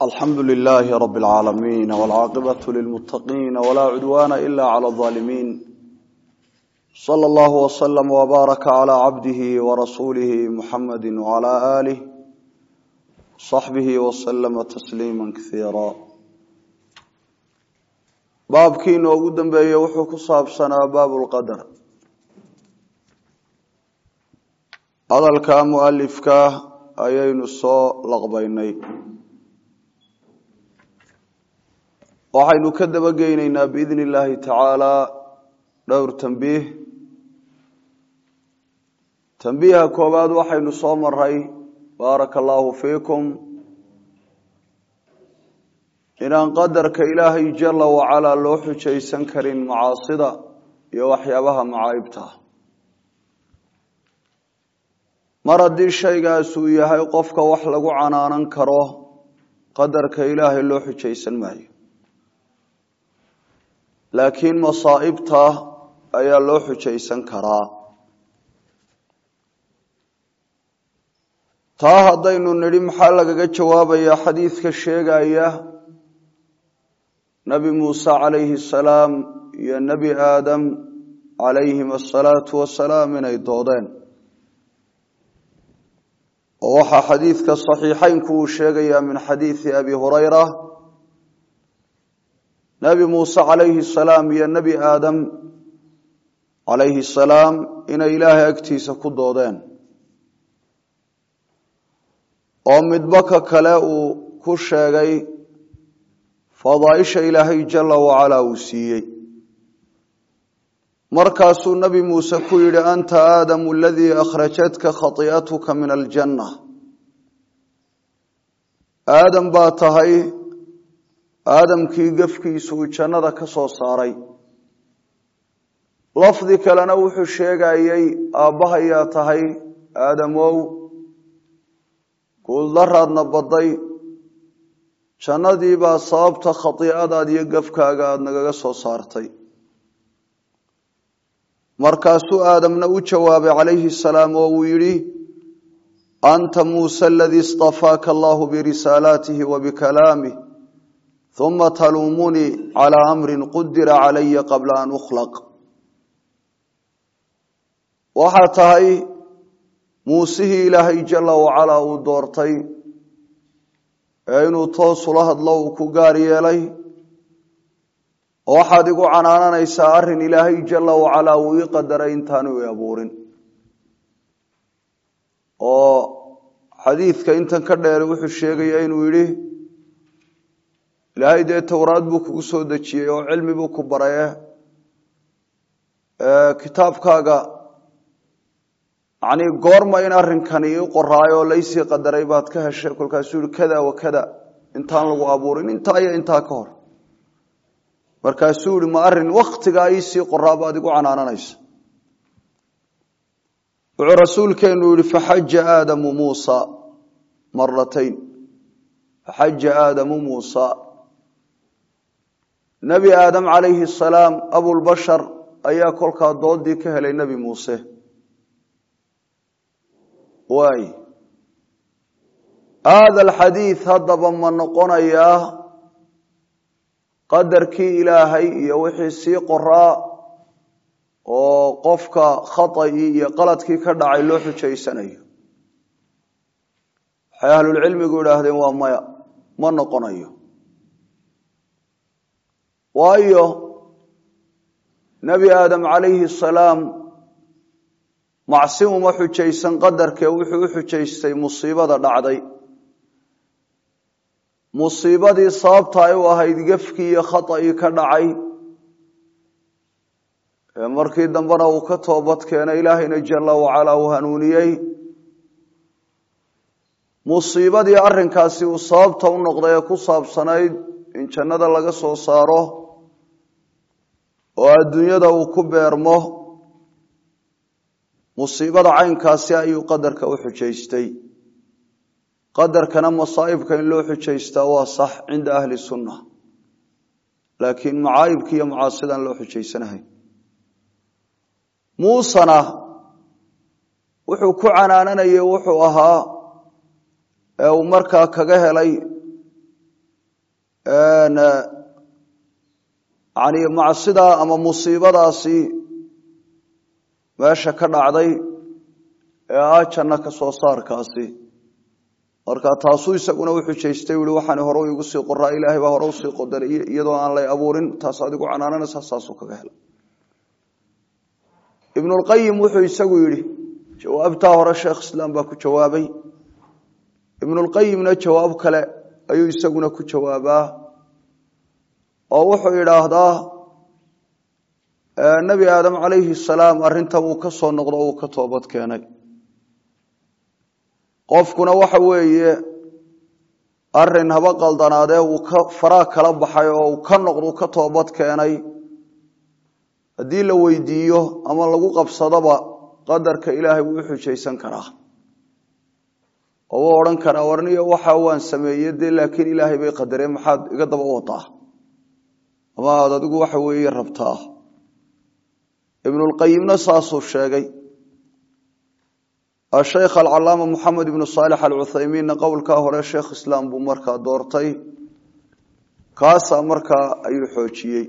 alxamdu lilaahi rabi اlcaalamiin wاlcaaqibatu lilmutaqiin wlaa cudwaana ila clى اظaalimiin slى اllahu wslm wbaaraka clى cabdihi warasuulihi muxamadi wclى alih صaxbihi wslama tasliima kaiira baabkii inoogu dambeeyey wuxuu ku saabsanaa baab lqadar hadalka mualifka ayaynu soo laqbaynay waxaynu ka dabageyneynaa biidni illaahi tacaala dhowr tambiih tambiiha koowaad waxaynu soo maray baaraka allaahu fiikum inaan qadarka ilaahay jala wacalaa loo xujaysan karin macaasida iyo waxyaabaha macaayibta mar haddii shaygaas uu yahay qofka wax lagu canaanan karo qadarka ilaahay loo xujaysan maayo laakiin masaa'ibta ayaa loo xujaysan karaa taa haddaynu nidhi maxaa lagaga jawaabayaa xadiidka sheegaya nebi muuse calayhi asalaam iyo nebi aadam calayhim asalaatu wasalaam inay doodeen oo waxaa xadiidka saxiixeynku uu sheegayaa min xadiidi abi hurayra nebi muuse calayhi salaam iyo nebi aadam calayhi salaam inay ilaahay agtiisa ku doodeen oo midba ka kale uu ku sheegay fadaaisha ilaahay jala wacalaa uu siiyey markaasuu nebi muuse ku yidhi anta aadamu aladii akhrajatka khati'atuka min aljanna aadam baa tahay aadamkii gefkiisu uu jannada ka soo saaray lafdi kalena wuxuu sheegayey aabbahayaa tahay aadamow guuldaraadna badday jannadii baa sababta khatiicadaad iyo gefkaaga aada nagaga soo saartay markaasuu aadamna u jawaabay calayhi salaam oo uu yidhi anta muuse aladii istafaaka allahu birisaalaatihi wa bikalaamih uma taluumunii calaa amrin qudira calaya qabla an ukhlaq waxaa tahay muusihii ilaahay jala wacalaa uu doortay ee inuu toosula hadlo uu ku gaar yeelay waxaad igu canaananaysaa arrin ilaahay jala wacalaa uu ii qadaray intaanu i abuurin oo xadiidka intan ka dheer wuxuu sheegaya inuu yidhi ilaahay dee towraad buu kugu soo dejiyey oo cilmi buu ku baraye kitaabkaaga yani goorma in arrinkani ii qoraayo oo laysii qadaray baad ka heshay kolkaasuu yihi kada wa kada intaan lagu abuurin intaa iyo intaa ka hor markaasuu yihi ma arrin waktigaa iisii qoraa baad igu canaananaysa wuxuu rasuulkeenu yihi faxaja aadamu muusa maratayn faxaja aadamu muusa nebi aadam calayhi asalaam abulbashar ayaa kolkaa doodii ka helay nebi muuse waay haada alxadiid haddaba ma noqonayaa qadarkii ilaahay iyo wixii sii qoraa oo qofka khaطa'ii iyo qaladkii ka dhacay loo xujaysanayo waxay ahlulcilmigu idhaahdeen waa maya ma noqonayo waayo nebi aadam calayhi asalaam macsi uma xujaysan qadarkee wuxuu u xujaystay musiibada dhacday musiibadii sababta ay u ahayd gefkii iyo khaطa'ii ka dhacay ee markii dambena uu ka toobad keenay ilaahayna jala wacalaa uu hanuuniyey musiibadii arrinkaasi uu sababta u noqday ee ku saabsanayd in jannada laga soo saaro oo adduunyada uu ku beermo musiibada caynkaasi ayuu qadarka u xujaystay qadarkana masaa'ibka in loo xujaystaa waa sax cinda ahli sunna laakiin macaayibki iyo macaasidaan loo xujaysanahay muusena wuxuu ku canaananayay wuxuu ahaa ee uu markaa kaga helay yani macsidaa ama musiibadaasi meesha ka dhacday ee ah janno ka soo saarkaasi marka taasuu isaguna u xujaystay ui waxaan hore igu sii qoraa ilaahay baa hore usii qodaray iyadoo aan lay abuurin taas adigu canaananaysa saasuu kaga hela ibnulqayim wuxuu isagu yidhi jawaabtaa hore sheekh islaam baa ku jawaabay ibnulqayimna jawaab kale ayuu isaguna ku jawaabaa oo wuxuu idhaahdaa nebi aadam calayhi salaam arrintan uu ka soo noqdo uu ka toobad keenay qofkuna waxa weeye arin haba qaldanaadee uu ka faraa kala baxay oo uu ka noqdo uu ka toobad keenay haddii la weydiiyo ama lagu qabsadoba qadarka ilaahay wuu u xujaysan karaa oo wuu odhan karaa warniyo waxa waan sameeye dee laakiin ilaahay bay qadareen maxaad iga daba wadaa ama aad adigu waxa weeye rabtaa ibnulqayimna saasuu sheegay asheykh alcalaama moxamed ibnu saalix alcuthaymiinna qowlkaa hore sheekh islaam buu markaa doortay kaasaa markaa ayuu xoojiyey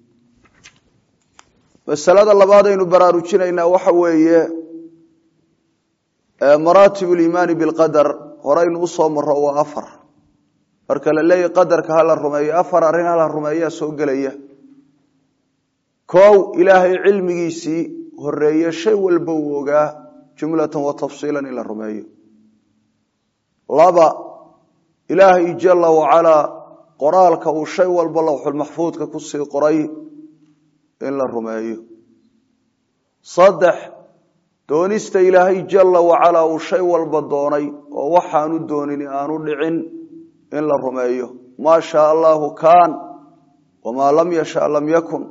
masalada labaad aynu baraarujinaynaa waxa weeye maraatib liimaani bilqadar horeynu usoo maro waa afar marka la leeyahy qadarka hala rumeeyo afar arrin hala rumeeyaa soo gelaya kow ilaahay cilmigiisii horeeye shay walba uu ogaa jumlatan wa tafsiilan in la rumeeyo laba ilaahay jala wacalaa qoraalka uu shay walba lawxulmaxfuudka kusii qoray in la rumeeyo saddex doonista ilaahay jala wacalaa uu shay walba doonay oo waxaanu doonin aanu dhicin in la rumeeyo maa shaa allahu kaan wamaa lam yasha lam yakun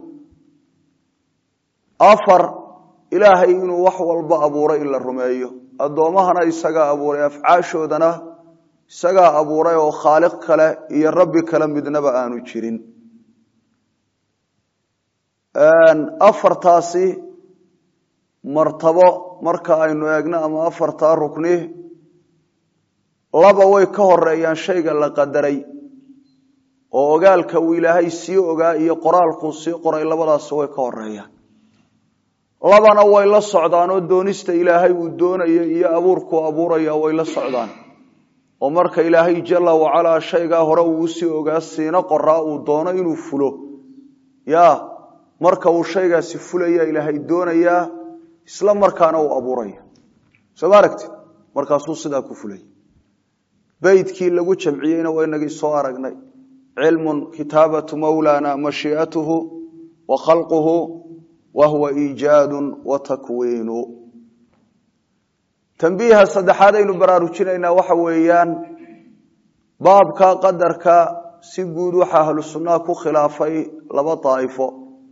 afar ilaahay inuu wax walba abuuray in la rumeeyo addoommahana isagaa abuuray afcaashoodana isagaa abuuray oo khaaliq kale iyo rabbi kale midnaba aanu jirin afartaasi martabo marka aynu eegno ama afartaa rukni laba way ka horeeyaan shayga la qadaray oo ogaalka uu ilaahay sii ogaa iyo qoraalkuu sii qoray labadaasi way ka horeeyaan labana way la socdaan oo doonista ilaahay uu doonayo iyo abuurkuu abuuraya way la socdaan oo marka ilaahay jala wacalaa shaygaa hore uu usii ogaa siina qoraa uu doono inuu fulo ya marka uu shaygaasi fulaya ilaahay doonayaa isla markaana uu abuuraya soo ma aragtid markaasuu sidaa ku fulay beydkii lagu jamciyeyna waa inagii soo aragnay cilmun kitaabatu mawlana mashii'atuhu wa khalquhu wa huwa iijaadu wa takwiinu tambiiha saddexaad aynu baraarujinaynaa waxa weeyaan baabka qadarka si guud waxaa ahlu sunnaha ku khilaafay laba daa'ifo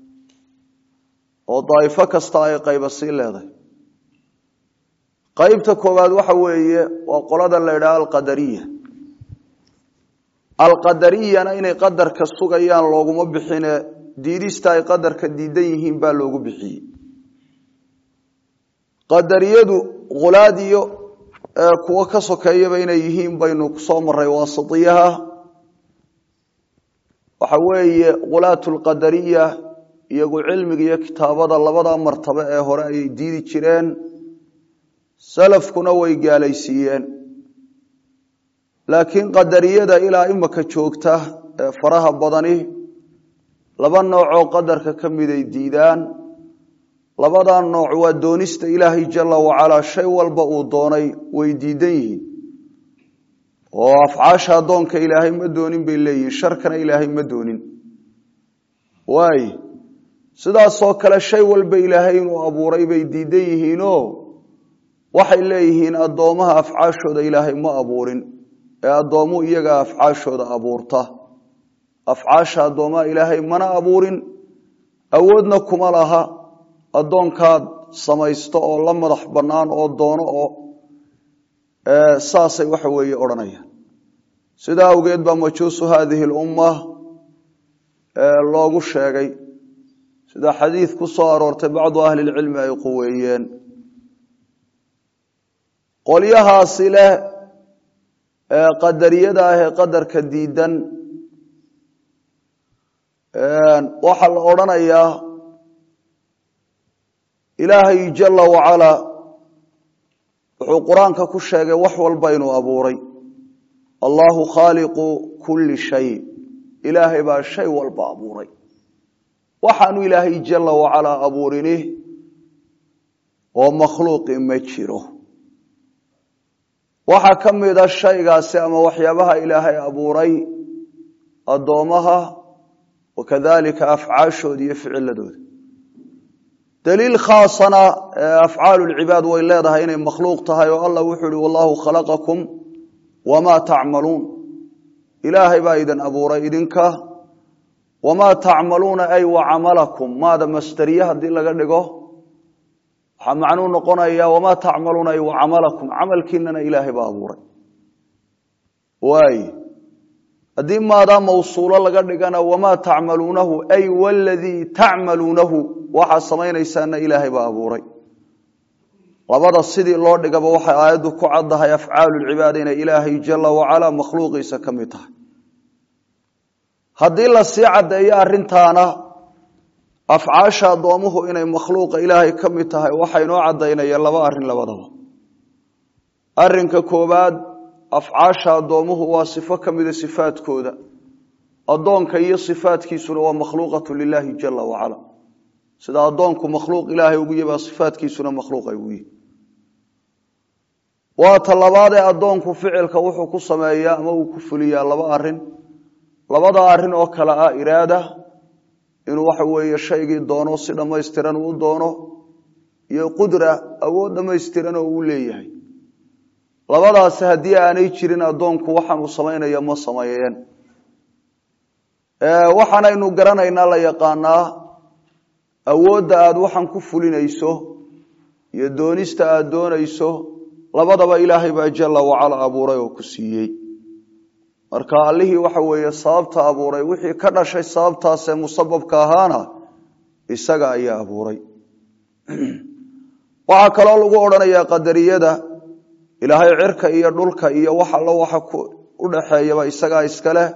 oo daa'ifo kasta ay qayba sii leedahay qaybta koowaad waxa weeye waa qolada la idhaha alqadariya alqadariyana inay qadarka sugayaan looguma bixine diidista ay qadarka diidan yihiin baa loogu bixiyey qadariyadu khulaad iyo kuwo ka sokeeyaba inay yihiin baynu kusoo maray waasitiyaha waxa weeye khulaatu lqadariya iyagu cilmiga iyo kitaabada labada martabo ee hore ayay diidi jireen salafkuna way gaalaysiiyeen laakiin qadariyada ilaa imaka joogta ee faraha badani laba noocoo qadarka ka miday diidaan labadaa nooc waa doonista ilaahay jala wacalaa shay walba uu doonay way diidan yihiin oo afcaasha addoonka ilaahay ma doonin bay leeyihin sharkana ilaahay ma doonin waay sidaasoo kale shay walba ilaahay inuu abuuray bay diidan yihiinoo waxay leeyihiin addoomaha afcaashooda ilaahay ma abuurin ee addoomu iyagaa afcaashooda abuurta afcaasha addoomaha ilaahay mana abuurin awoodna kuma laha addoonkaad samaysto oo la madax bannaan oo doono oo saasay waxa weeye odhanayaan sidaa awgeed baa majuusu haadihi lumma loogu sheegay sida xadiid ku soo aroortay bacdu ahli lcilmi ay quweeyeen qolyahaasi leh qadariyada ah ee qadarka diidan waxaa la odhanayaa ilaahay jala wacalaa wuxuu qur-aanka ku sheegay wax walba inuu abuuray allahu khaaliqu kulli shay ilaahay baa shay walba abuuray waxaanu ilaahay jala wacalaa abuurini oo makhluuqi ma jiro waxaa ka mida shaygaasi ama waxyaabaha ilaahay abuuray addoomaha wakadalika afcaashooda iyo ficiladooda daliil khaasana afcaalu lcibaad way leedahay inay makhluuq tahay oo allah wuxuu ihi wallahu khalaqakum wamaa tacmaluun ilaahay baa idin abuuray idinka wamaa tacmaluuna ay wacamalakum maada masteriye haddii laga dhigo waxaa macnuu noqonaya wamaa tacmaluuna ay wacamalakum camalkiinana ilaahay baa abuuray waay haddii maadaa mawsuulo laga dhigana wamaa tacmaluunahu ay waladii tacmaluunahu waxaa samaynaysaana ilaahay baa abuuray labada sidii loo dhigaba waxay aayaddu ku caddahay afcaalu lcibaada inay ilaahay jala wacalaa makhluuqiisa ka mid tahay haddii lasii caddeeyo arrintaana afcaasha addoomuhu inay makhluuqa ilaahay ka mid tahay waxay noo caddaynayeen laba arrin labadaba arrinka koobaad afcaasha addoomuhu waa sifo ka mida sifaadkooda addoonka iyo sifaadkiisuna waa makhluuqatu lilaahi jala wacala sida addoonku makhluuq ilaahay ugu yahi baa sifaadkiisuna makhluuq ay ugu yihi waa ta labaadee addoonku ficilka wuxuu ku sameeyaa ama uu ku fuliyaa laba arin labada arrin oo kale ah iraada inuu waxa weeye shaygii doono si dhammaystiran uu doono iyo qudra awood dhammaystiran oo uu leeyahay labadaasi haddii aanay jirin addoonku waxaanuu samaynaya ma sameeyeen waxaanaynu garanaynaa la yaqaanaa awoodda aada waxaan ku fulinayso iyo doonista aada doonayso labadaba ilaahay baa jala wacala abuuray oo ku siiyey marka allihii waxa weeye sababta abuuray wixii ka dhashay sababtaasee musababka ahaana isaga ayaa abuuray waxaa kaloo lagu odhanayaa qadariyada ilaahay cirka iyo dhulka iyo wax allo waxa u dhaxeeyaba isagaa iskaleh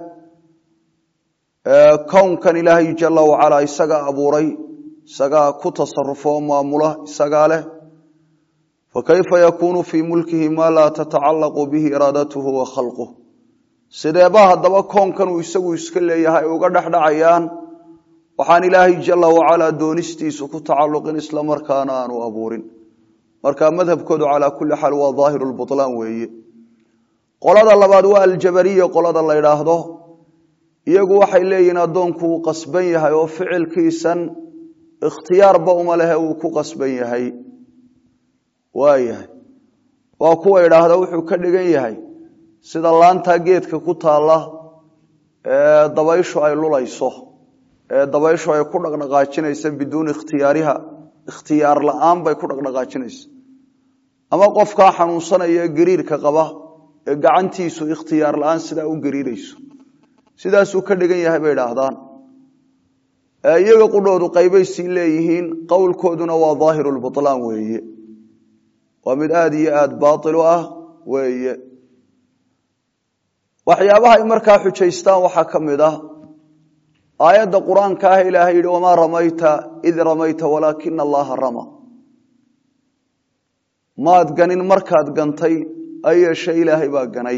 kownkan ilaahay jala wacalaa isagaa abuuray isagaa ku tasarufo oo maamula isagaa leh fakayfa yakuunu fii mulkihi maa laa tatacallaqu bihi iraadatuhu wa khalquh sideeba haddaba koonkan uu isagu iska leeyahay uga dhexdhacayaan waxaan ilaahay jala wacalaa doonistiisu ku tacalluqin isla markaana aanu abuurin marka madhabkoodu calaa kulli xaal waa daahiru lbutlaan weeye qolada labaad waa aljabariya qolada la ydhaahdo iyagu waxay leeyihiin addoonku wuu qasban yahay oo ficilkiisan ikhtiyaarba uma lehe wuu ku qasban yahay waayahay waa kuwa idhaahda wuxuu ka dhigan yahay sida laantaa geedka ku taalla ee dabayshu ay lulayso ee dabayshu ay ku dhaqdhaqaajinaysa biduuni ikhtiyaariha ikhtiyaar la-aan bay ku dhaqdhaqaajinaysa ama qofkaa xanuunsanaya gariirka qaba ee gacantiisu ikhtiyaar la-aan sidaa u gariirayso sidaasuu ka dhigan yahay bay idhaahdaan iyaga qudhoodu qaybay sii leeyihiin qowlkooduna waa daahiru lbutlaan weeye waa mid aada iyo aada baailu ah weeye waxyaabaha ay markaa xujaystaan waxaa ka mid ah aayadda qur-aanka ah ilaahay yihi wamaa ramayta id ramayta walaakina allaha rama maad ganin markaad gantay ayeeshe ilaahay baa ganay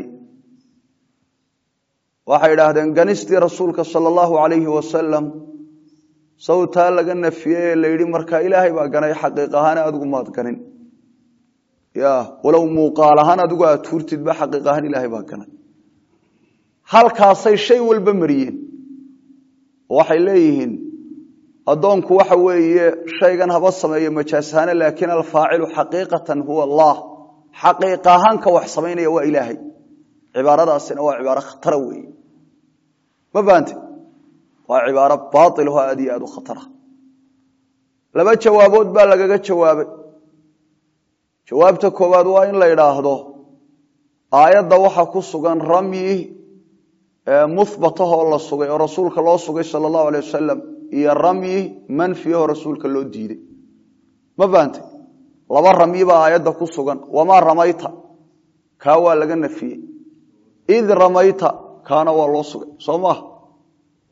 waxay idhaahdeenganistii rasuulka sala allahu alayhi wasalam sawtaa laga nafiyey ee la yidhi markaa ilaahay baa ganay xaqiiq ahaan adigu maad ganin ya walow muuqaal ahaan adigu aad tuurtidba xaqiiq ahaan ilaahay baa ganay halkaasay shay walba mariyeen waxay leeyihiin addoonku waxa weeye shaygan haba sameeyo majaasahaane laakiin alfaacilu xaqiiqatan huwa allah xaqiiq ahaanka wax samaynaya waa ilaahay cibaaradaasina waa cibaaro khatara weeye ma faante waa cibaaro baailho aad iyo aad u khatara laba jawaabood baa lagaga jawaabay jawaabta koowaad waa in la idhaahdo aayadda waxa ku sugan ramyi muhbatahoo la sugay oo rasuulka loo sugay sala allahu alay wasalam iyo ramyi manfiyahoo rasuulka loo diiday ma faante laba ramyi baa aayadda ku sugan wamaa ramayta kaa waa laga nafiyey id ramayta kaana waa loo sugay soo maaha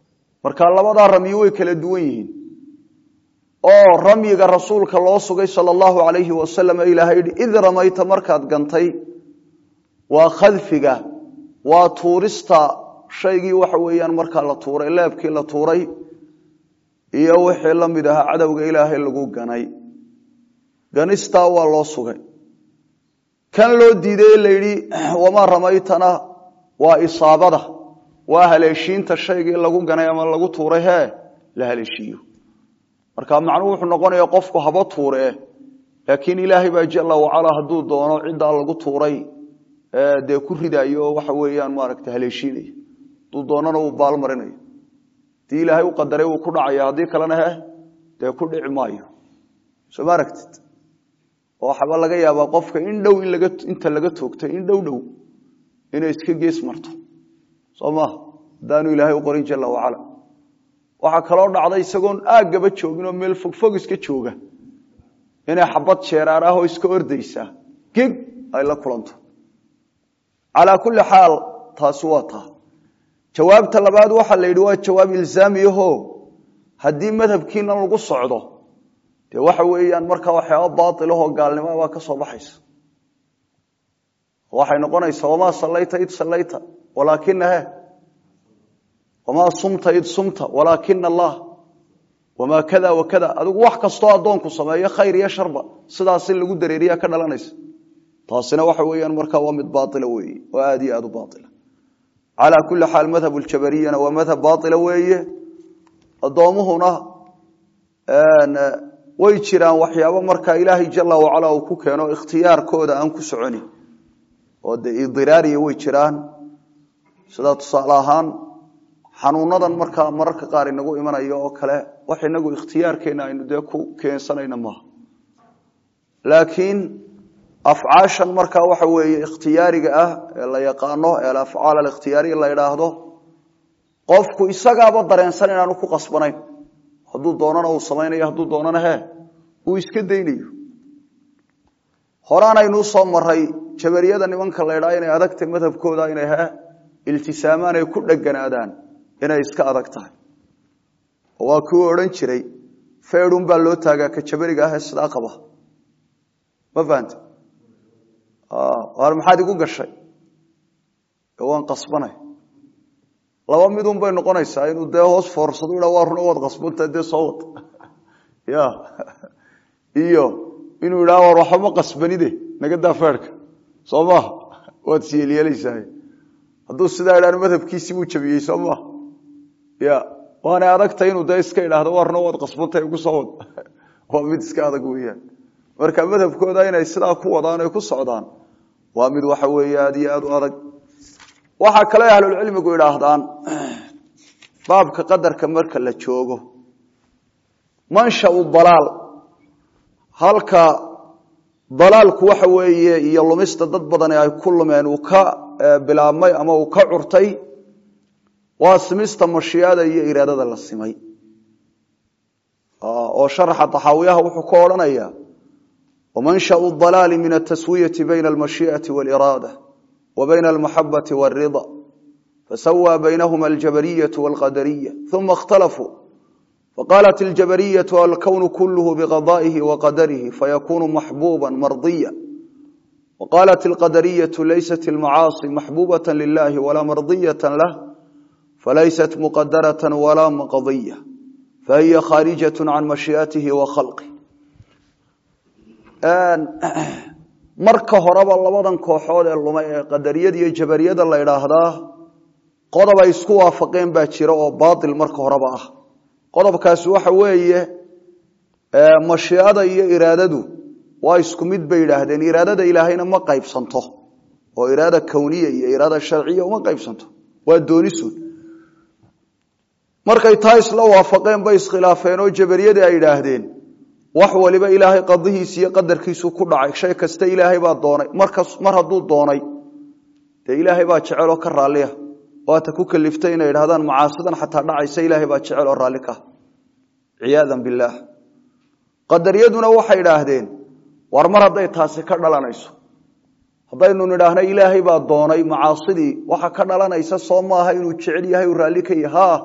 marka labadaa ramyi way kala duwan yihiin oo ramyiga rasuulka loo sugay sala allahu alayhi wasalam ee ilaahay yihi id ramayta markaad gantay waa khadfiga waa tuurista shaygii waxa weeyaan markaa la tuuray leebkii la tuuray iyo wixii la mid ahaa cadowga ilaahay lagu ganay ganistaa waa loo sugay kan loo diiday la yidhi wamaa ramaytana waa isaabada waa haleeshiinta shaygii lagu ganay ama lagu tuuray hee la haleeshiiyo marka macnuhu wuxuu noqonaya qofku haba tuure laakiin ilaahay baa jala wacalaa hadduu doono ciddaa lagu tuuray dee ku ridayo oo waxa weeyaan maaragta haleeshiinaya hadduu doonana uu baalmarinayo haddii ilaahay u qadaray wuu ku dhacaya haddii kalena he dee ku dhici maayo soo ma aragtid oo waxaba laga yaabaa qofka in dhow in laga inta laga toogtay in dhow dhow inay iska gees marto soo maha haddaanu ilaahay u qorin jala wacala waxaa kaloo dhacda isagoon aaggaba joogin oo meel fogfog iska jooga inay xabad jeeraar ah oo iska ordaysaa geg ay la kulanto calaa kulli xaal taasi waa taa jawaabta labaad waxaa la yidhi waa jawaab ilzaamiyaho haddii madhabkiina lagu socdo dee waxa weeyaan markaa waxyaaba baailahoo gaalnimoa baa ka soo baxaysa waxay noqonaysaa wamaa sallayta id sallayta walaakina he wamaa sumta id sumta walaakina allah wamaa kada wa kada adigu wax kastoo addoonku sameeyo khayr iyo sharba sidaas in lagu dareeriya ka dhalanaysa taasina waxa weeyaan markaa waa mid baaila weeye oo aada iyo aada u baaila calaa kulli xaal madhab ljabariyana waa madhab baaila weeye addoomuhuna way jiraan waxyaabo markaa ilaahay jala wacala uu ku keeno ikhtiyaarkooda aan ku soconin oo de idiraariya way jiraan sida tusaale ahaan xanuunadan markaa mararka qaar inagu imanayo oo kale wax inagu ikhtiyaarkeena aynu dee ku keensanayna maaha laakiin afcaashan markaa waxa weeye ikhtiyaariga ah ee la yaqaano ee alafcaal alikhtiyaariya la idhaahdo qofku isagaaba dareensan inaanu ku qasbanayn hadduu doonana uu samaynayo hadduu doonana he uu iska daynayo horaanaynuu soo maray jabariyada nimanka la ydhaa inay adagtay madhabkooda inay he iltisaamaan ay ku dheganaadaan inay iska adag tahay oo waa kuu odhan jiray feedhun baa loo taagaa ka jabariga ah ee sidaa qaba ma fahante waar maxaad igu gashay waan qasbanay laba midun bay noqonaysaa inuu dee hoos foorsado ha waa runa waad qasbanta dee soo wad ya iyo inuu idhaa war waxba ma qasbanide naga daa feerhka soo maha waad siyeelyeelaysaa hadduu sidaa idhaan madhabkiisii buu jabiyey soo maha ya waanay adagtay inuu dee iska idhaahdo waa runa waad qasbantay igu soo wad waa mid iska adag weeyaan marka madhabkooda inay sidaa ku wadaan ay ku socdaan waa mid waxa weeye aada iyo aada u adag waxaa kale ahlulcilmigu idhaahdaan baabka qadarka marka la joogo manshau dalaal halka dalaalku waxa weeye iyo lumista dad badani ay ku lumeen uu ka bilaabmay ama uu ka curtay waa simista mashiicada iyo iraadada la simay oo sharaxa taxaawiyaha wuxuu ka odhanaya wmanshau dalaali min ataswiyati bayna almashii'ati wاliraada wa bayna almaxabati wاlrida fasawى baynahuma aljabariyatu wاlqadariya uma اkhtalafuu faqalat aljabariyatu alkownu kulh bqada'ihi waqadarihi fayakunu maxbuba mardiya waqalat alqadariyatu laysat almacaasi maxbubaة lilahi walaa mardiyaة lah falaysat muqadaraة walaa maqdiya fahiya khaarijaة can mashii'atihi wa khalqih marka horeba labadan kooxood ee lumay ee qadariyada iyo jabariyada la idhaahdaa qodob ay isku waafaqeen baa jira oo baatil marka horeba ah qodobkaasi waxa weeye mashiicada iyo iraadadu waa isku mid bay yidhaahdeen iraadada ilaahayna ma qaybsanto oo iraada kowniya iyo iraada sharciya uma qaybsanto waa doonisun markay taa isla waafaqeen bay iskhilaafeen oo jabariyadii ay idhaahdeen wax waliba ilaahay qadihiisi iyo qadarkiisu ku dhacay shay kasta ilaahay baa doonay markas mar hadduu doonay dee ilaahay baa jeceloo ka raalliya waata ku kaliftay inay idhahdaan macaasidan xataa dhacaysa ilaahay baa jecel oo raalli ka ciyaadan billaah qadariyaduna waxay idhaahdeen war mar hadday taasi ka dhalanayso haddaynu nidhaahna ilaahay baa doonay macaasidii waxa ka dhalanaysa soo maaha inuu jecel yahay uu raalli ka yahay ha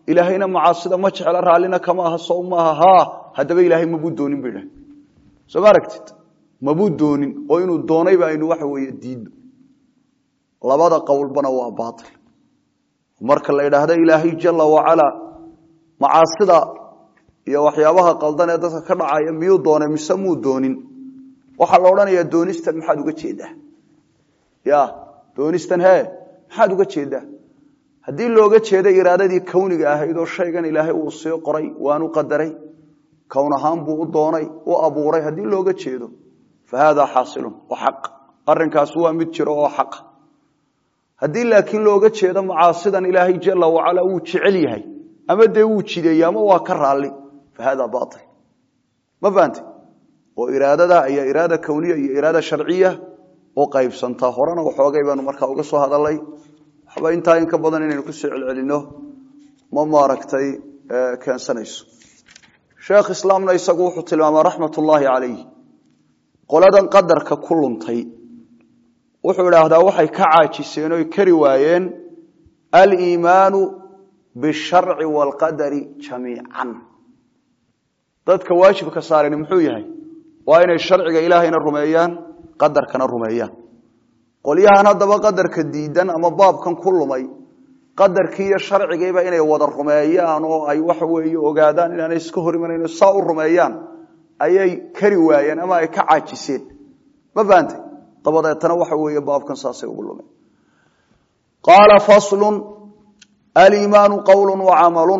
ilaahayna macaasida ma jecla raallina kama aha sow maaha haa haddaba ilaahay mabuu doonin ba idhaha soo ma aragtid mabuu doonin oo inuu doonayba aynu waxa weeye diidno labada qowlbana waa baatil marka la idhaahdo ilaahay jala wacalaa macaasida iyo waxyaabaha qaldan ee dadka ka dhacaya miyuu doonay mise muu doonin waxaa la odhanayaa doonistan maxaad uga jeedaa ya doonistan he maxaad uga jeedaa haddii looga jeeda iraadadii kawniga ahayd oo shaygan ilaahay uu sii qoray waanu qadaray kown ahaan buu u doonay u abuuray haddii looga jeedo fa haadaa xaasilun oo xaq arrinkaas waa mid jiro oo xaqa haddii laakiin looga jeedo macaasidan ilaahay jala wacala wuu jecel yahay ama dee wuu jideeyey ama waa ka raalli fa haadaa bail ma fahante oo iraadada ayaa iraada kawniya iyo iraada sharciya u qaybsantaa horena waxoogay baanu markaa uga soo hadalay waxba intaa in ka badan inaynu kusoo celcelino ma maaragtay keensanayso sheekh islaamna isagu wuxuu tilmaama raxmat ullaahi calayh qoladan qadarka ku luntay wuxuu idhaahdaa waxay ka caajiseen oy kari waayeen aliimaanu bisharci waalqadari jamiican dadka waajibka saarani muxuu yahay waa inay sharciga ilaahayna rumeeyaan qadarkana rumeeyaan qolyahan haddaba qadarka diidan ama baabkan ku lumay qadarkii iyo sharcigiiba inay wada rumeeyaan oo ay waxa weeye ogaadaan inaanay iska hor imanayn saa u rumeeyaan ayay kari waayeen ama ay ka caajiseen ma fahantay dabadeetana waxa weeye baabkan saasay ugu lumeen qaala faslun aliimaanu qowlu wacamalun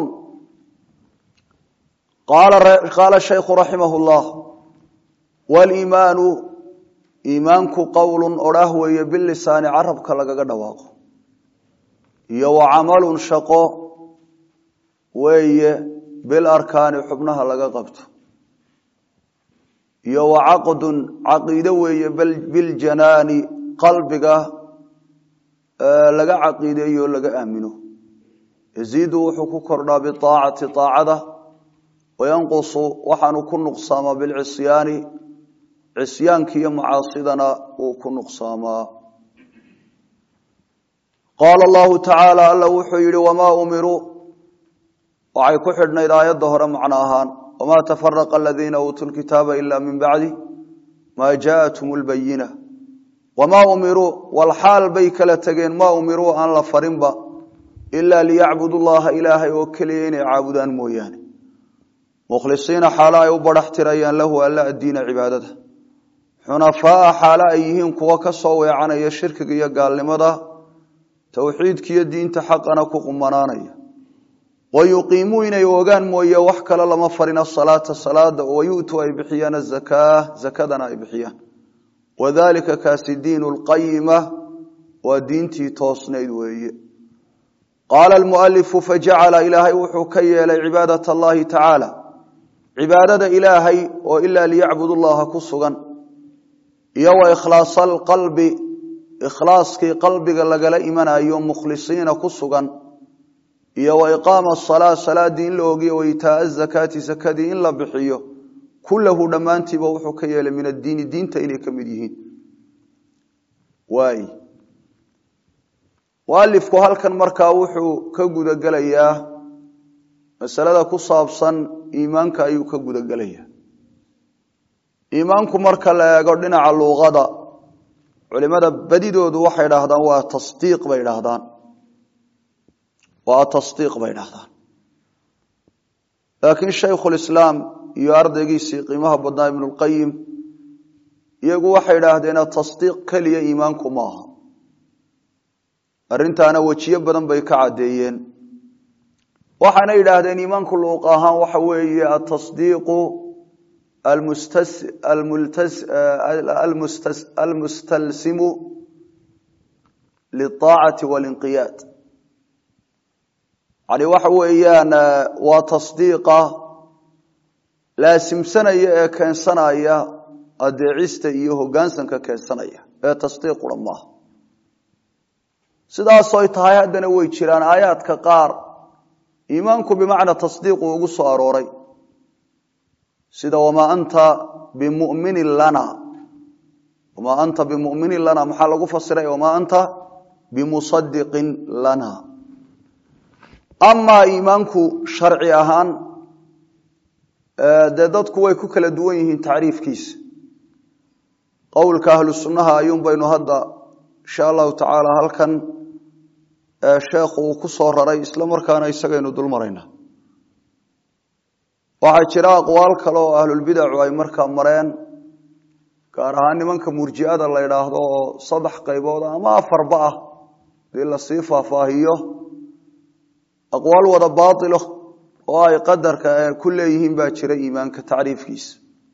qaala shaykhu raximah llah waliimaanu iimaanku qowlun odhaah weeye bilisaani carabka lagaga dhawaaqo iyo wa camalun shaqo weeye bil arkaani xubnaha laga qabto iyo wa caqdun caqiide weeye biljanaani qalbiga laga caqiideeyo o laga aamino yaziidu wuxuu ku kordhaa biaacati aacada wayanqusu waxaanu ku nuqsaamaa bilcisyaani cisyaanka iyo macaasidana uu ku nuqsaamaa qaala allahu tacaala alla wuxuu yidhi wamaa umiruu waxay ku xidhnayd aayadda hore macno ahaan wamaa tafaraqa aladiina uutuu lkitaaba ila min bacdi maa jaaءathum lbayina wamaa umiruu walxaal bay kala tegeen maa umiruu aan la farinba ilaa liyacbudu llaha ilaahay oo keliya inay caabudaan mooyaane mukhlisiina xaalo ay u badhax tirayaan lahu alla addiina cibaadada xunafaaa xaalo ay yihiin kuwo ka soo weecanaya shirkiga iyo gaalnimada towxiidkiiyo diinta xaqana ku qumanaanaya wayuqiimuu inay ogaan mooye wax kale lama farin asalaata salaada wayu'tuu ay bixiyaan azakaa zakadana ay bixiyaan wadalika kaasi diinu lqayima waa diintii toosnayd weeye qaala almualifu fajacala ilaahay wuxuu ka yeelay cibaadat allahi tacaala cibaadada ilaahay oo ilaa liyacbud llaha ku sugan iyo wa ikhlaasa alqalbi ikhlaaskii qalbiga lagala imanayo mukhlisiina ku sugan iyo wa iqaama asalaa salaadii in la ogiyo wa itaaa azakaati sakadii in la bixiyo kullahu dhammaantiiba wuxuu ka yeelay min addiini diinta inay ka mid yihiin waay mualifku halkan markaa wuxuu ka gudagelayaa masalada ku saabsan iimaanka ayuu ka gudagelayaa iimaanku marka la eego dhinaca luuqada culimada badidoodu waxay dhahdaan waa tasdiiq bay dhahdaan waa tasdiiq bay dhahdaan laakiin shaykhulislaam iyo ardaygiisii qiimaha badnaa ibnulqayim iyagu waxay idhaahdeen tasdiiq keliya iimaanku maaha arrintaana wejiyo badan bay ka caddeeyeen waxaana yidhaahdeen iimaanku luuq ahaan waxa weeye atasdiiqu almustalsimu liaacati walinqiyaad yani waxa weeyaan waa tasdiiqa laasimsanaya ee keensanaya adeecista iyo hogaansanka keensanaya ee tasdiiqura maaha sidaasoy tahay haddana way jiraan aayaadka qaar iimaanku bimacnaa tasdiiqu ugu soo arooray sida wamaa anta bimuminin lana wamaa anta bimuminin lana maxaa lagu fasiray wamaa anta bimusadiqin lana amaa iimaanku sharci ahaan dee dadku way ku kala duwan yihiin tacriifkiisa qowlka ahlu sunnaha ayuun baynu hadda insha allahu tacaala halkan sheekhu uu ku soo raray isla markaana isagaynu dul maraynaa waxaa jira aqwaal kale oo ahlulbidacu ay markaa mareen gaar ahaan nimanka murji'ada la yidhaahdo oo saddex qaybood ama afarba ah hadii lasii faahfaahiyo aqwaal wada baatilo oo ay qadarka ku leeyihiin baa jira iimaanka tacriifkiisa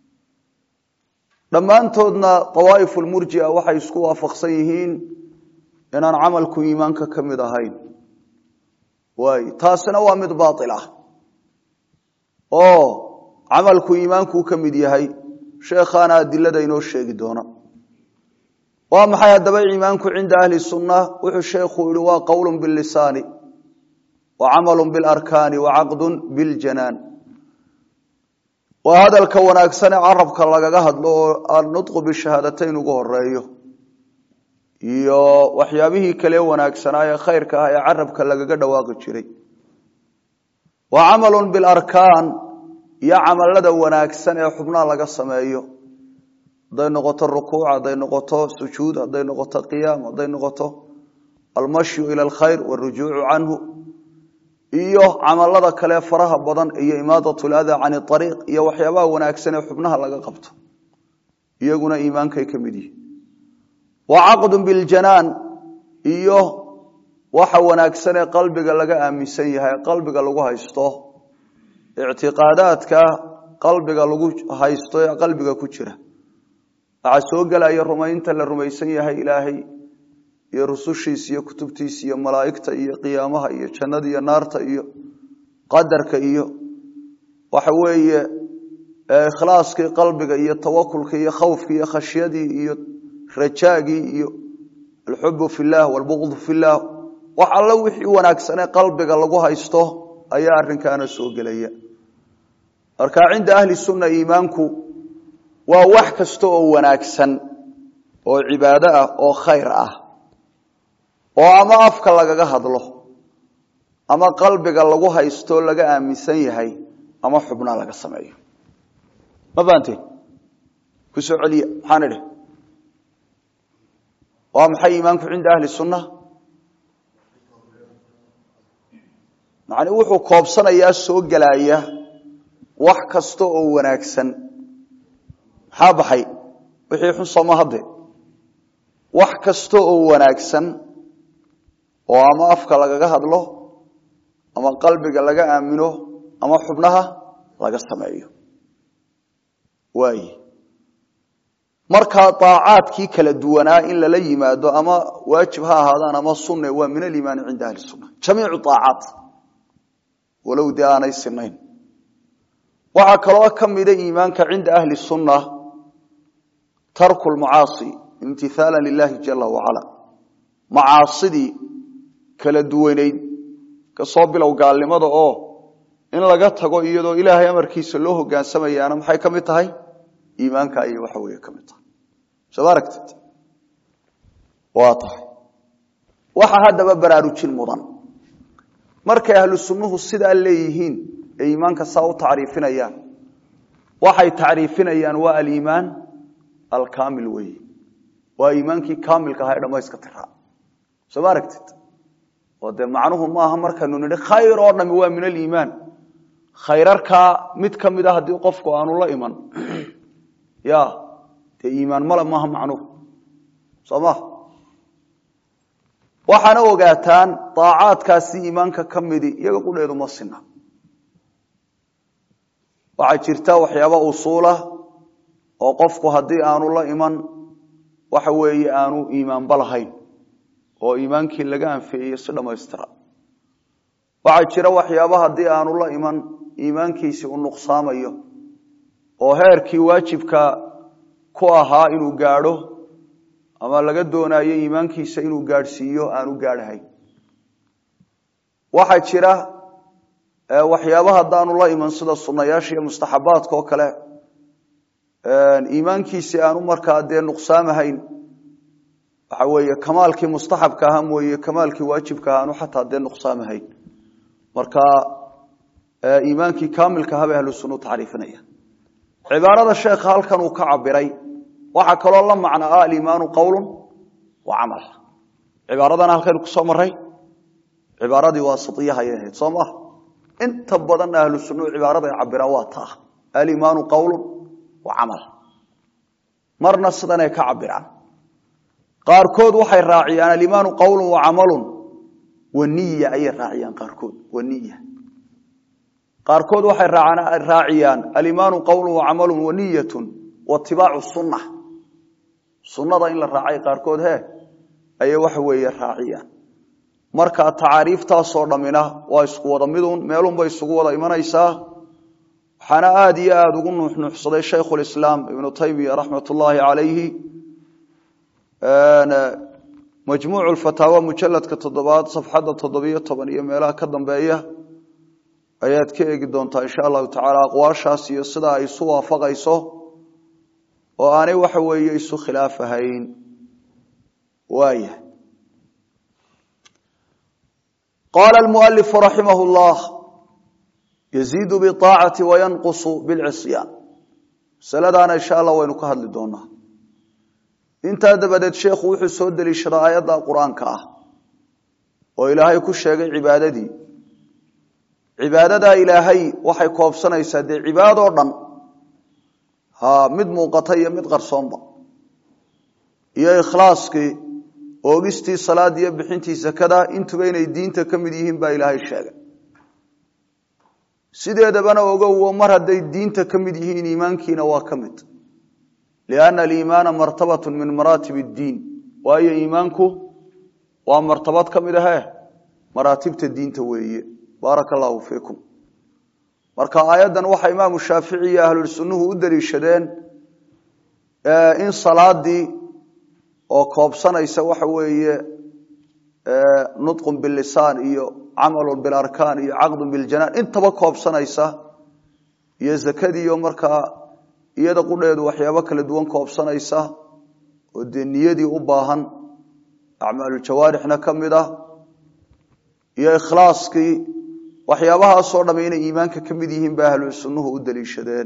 dhammaantoodna awaa'ifu lmurjia waxay isku waafaqsan yihiin inaan camalku iimaanka ka mid ahayn waay taasina waa mid baail ah oo camalku iimaankuu ka mid yahay sheekhaana adilada inoo sheegi doona waa maxay haddaba iimaanku cinda ahli sunna wuxuu sheekhu yihi waa qowl bilisaani wa camalu bilarkaani wa caqdun biljanaan waa hadalka wanaagsan ee carabka lagaga hadlo oo annutqu bishahaadatayn ugu horeeyo iyo waxyaabihii kale wanaagsanaa ee khayrka ah ee carabka lagaga dhawaaqi jiray wa camalu bilarkaan iyo camalada wanaagsan ee xubnaha laga sameeyo hadday noqoto rukuuc hadday noqoto sujuud hadday noqoto qiyaam hadday noqoto almashyu ila alkhayr warujuucu canhu iyo camalada kale faraha badan iyo imaadat lada can ariiq iyo waxyaabaha wanaagsan ee xubnaha laga qabto iyaguna iimaankay ka mid yihin wa caqdu biljanaan iyo waxa wanaagsan ee qalbiga laga aaminsan yahay qalbiga lagu haysto ictiqaadaadka qalbiga lagu haysto ee qalbiga ku jira waxaa soo gelaya rumaynta la rumaysan yahay ilaahay iyo rusushiisa iyo kutubtiisa iyo malaa'igta iyo qiyaamaha iyo jannada iyo naarta iyo qadarka iyo waxa weeye ikhlaaskii qalbiga iyo tawakulkii iyo khawfkii iyo khashyadii iyo rajaagii iyo alxubu fi llah walbuqdu fi llah wax alla wixii wanaagsanee qalbiga lagu haysto ayaa arrinkaana soo gelaya marka cinda ahli sunna iimaanku waa wax kasta oo wanaagsan oo cibaado ah oo khayr ah oo ama afka lagaga hadlo ama qalbiga lagu haysto laga aaminsan yahay ama xubnaa laga sameeyo ma fahanteen ku soo celiya maxaan idhi waa maxay iimaanku cinda ahli sunna macni wuxuu koobsanayaa soo gelaya wax kasta oo wanaagsan maxaa baxay wixii xun sooma hadde wax kasta oo wanaagsan oo ama afka lagaga hadlo ama qalbiga laga aamino ama xubnaha laga sameeyo waaye markaa daacaadkii kala duwanaa in lala yimaado ama waajib ha ahaadaan ama sunne waa min aliimaani cinda ahli sunna jamiicu aacaat walow dee aanay sinayn waxaa kaloo ka mida iimaanka cinda ahli sunna tarku lmacaasi imtithaala lilahi jala wacala macaasidii kala duwanayd kasoo bilow gaalnimada oo in laga tago iyadoo ilaahay amarkiisa loo hogaansamayaana maxay ka mid tahay iimaanka ayay waxa weeye ka mid tahay soo ma aragtid waa tahay waxa haddaba baraarujin mudan markay ahlu sunnuhu sidaa leeyihiin ee iimaanka saa u tacriifinayaan waxay tacriifinayaan waa aliimaan alkaamil weeye waa iimaankii kaamilka ahaa ee dhamayska tiraa soo ma aragtid oo dee macnuhu maaha markaynu nidhi khayr oo dhami waa min aliimaan khayrarkaa mid ka mid a haddii qofku aanu la iman ya dee iimaan male maaha macnuhu soo ma waxaana ogaataan daacaadkaasi iimaanka ka midi iyaga qudheedu ma sina waxaa jirta waxyaaba usuulah oo qofku haddii aanu la iman waxa weeye aanu iimaanba lahayn oo iimaankii laga anfeeyey si dhammaystira waxaa jira waxyaaba haddii aanu la iman iimaankiisi u nuqsaamayo oo heerkii waajibka ku ahaa inuu gaadho ama laga doonayo iimaankiisa inuu gaadhsiiyo aanu gaadhahayn waxaa jira waxyaaba haddaanu la iman sida sunayaasha iyo mustaxabaadka oo kale iimaankiisi aanu markaa dee nuqsaamahayn waxa weeye kamaalkii mustaxabka ahaa mooye kamaalkii waajibka ahaa aanu xataa dee nuqsaamahayn marka iimaankii kaamilka habay ahlu sunna tacriifinaya cibaarada sheekha halkan uu ka cabiray waxaa kaloo la macno ah aliimaanu qowlu wa camal cibaaradana halkaynu kusoo maray cibaaradii waasitiyahayay ahayd soo maha inta badan ahlu sunnuhu cibaarada ay cabiraan waa taa aliimaanu qowlu wa camal marna sidanay ka cabiraan qaarkood waxay raaciyaan aliimaanu qowlu wa camalun wa niya ayay raaciyaan qaarkood wa niya qaarkood waxay raaciyaan aliimaanu qowlu wa camalun wa niyatun wa tibaacu sunna sunnada in la raacay qaarkood he ayay waxa weeye raaciyaan marka tacaariiftaasoo dhammina waa isku wada midun meelunbay isugu wada imanaysaa waxaana aada iyo aada ugu nuuxnuuxsaday shaykhulislaam ibnu taymiya raxmat ullaahi calayhi majmuucu lfataawa mujaladka toddobaad safxadda toddobiyo toban iyo meelaha ka dambeeya ayaad ka eegi doontaa insha allahu tacaala aqwaashaas iyo sida ay isu waafaqayso oo aanay waxa weeye isu khilaafahayn waaya qaala almualifu raximah llah yaziidu biaacati wayanqusu bilcisyaan masaladaana insha allah waynu ka hadli doonaa intaa dabadeed sheekhu wuxuu soo deliishadaa aayadda qur-aanka ah oo ilaahay ku sheegay cibaadadii cibaadadaa ilaahay waxay koobsanaysaa dee cibaadoo dhan ha mid muuqata iyo mid qarsoonba iyo ikhlaaskii oogistii salaada iyo bixintii sakada intuba inay diinta ka mid yihiin baa ilaahay sheegay sideedabana ogowo mar hadday diinta ka mid yihiin iimaankiina waa ka mid lianna aliimaana martabatu min maraatib iddiin waayo iimaanku waa martabad ka mid ahe maraatibta diinta weeye baaraka allahu fiikum marka aayaddan waxaa imaamu shaafici iyo ahlulsunnuhu u daliishadeen in salaadii oo koobsanaysa waxa weeye nutqun bilisaan iyo camalun bilarkaan iyo caqdun biljanaan intaba koobsanaysa iyo zakadiiyo markaa iyada qudheedu waxyaabo kala duwan koobsanaysa oo dee niyadii u baahan acmaalujawaarixna ka mid ah iyo ikhlaaskii waxyaabahaasoo dhamm inay iimaanka ka mid yihiin ba ahlu sunnuhu u daliishadeen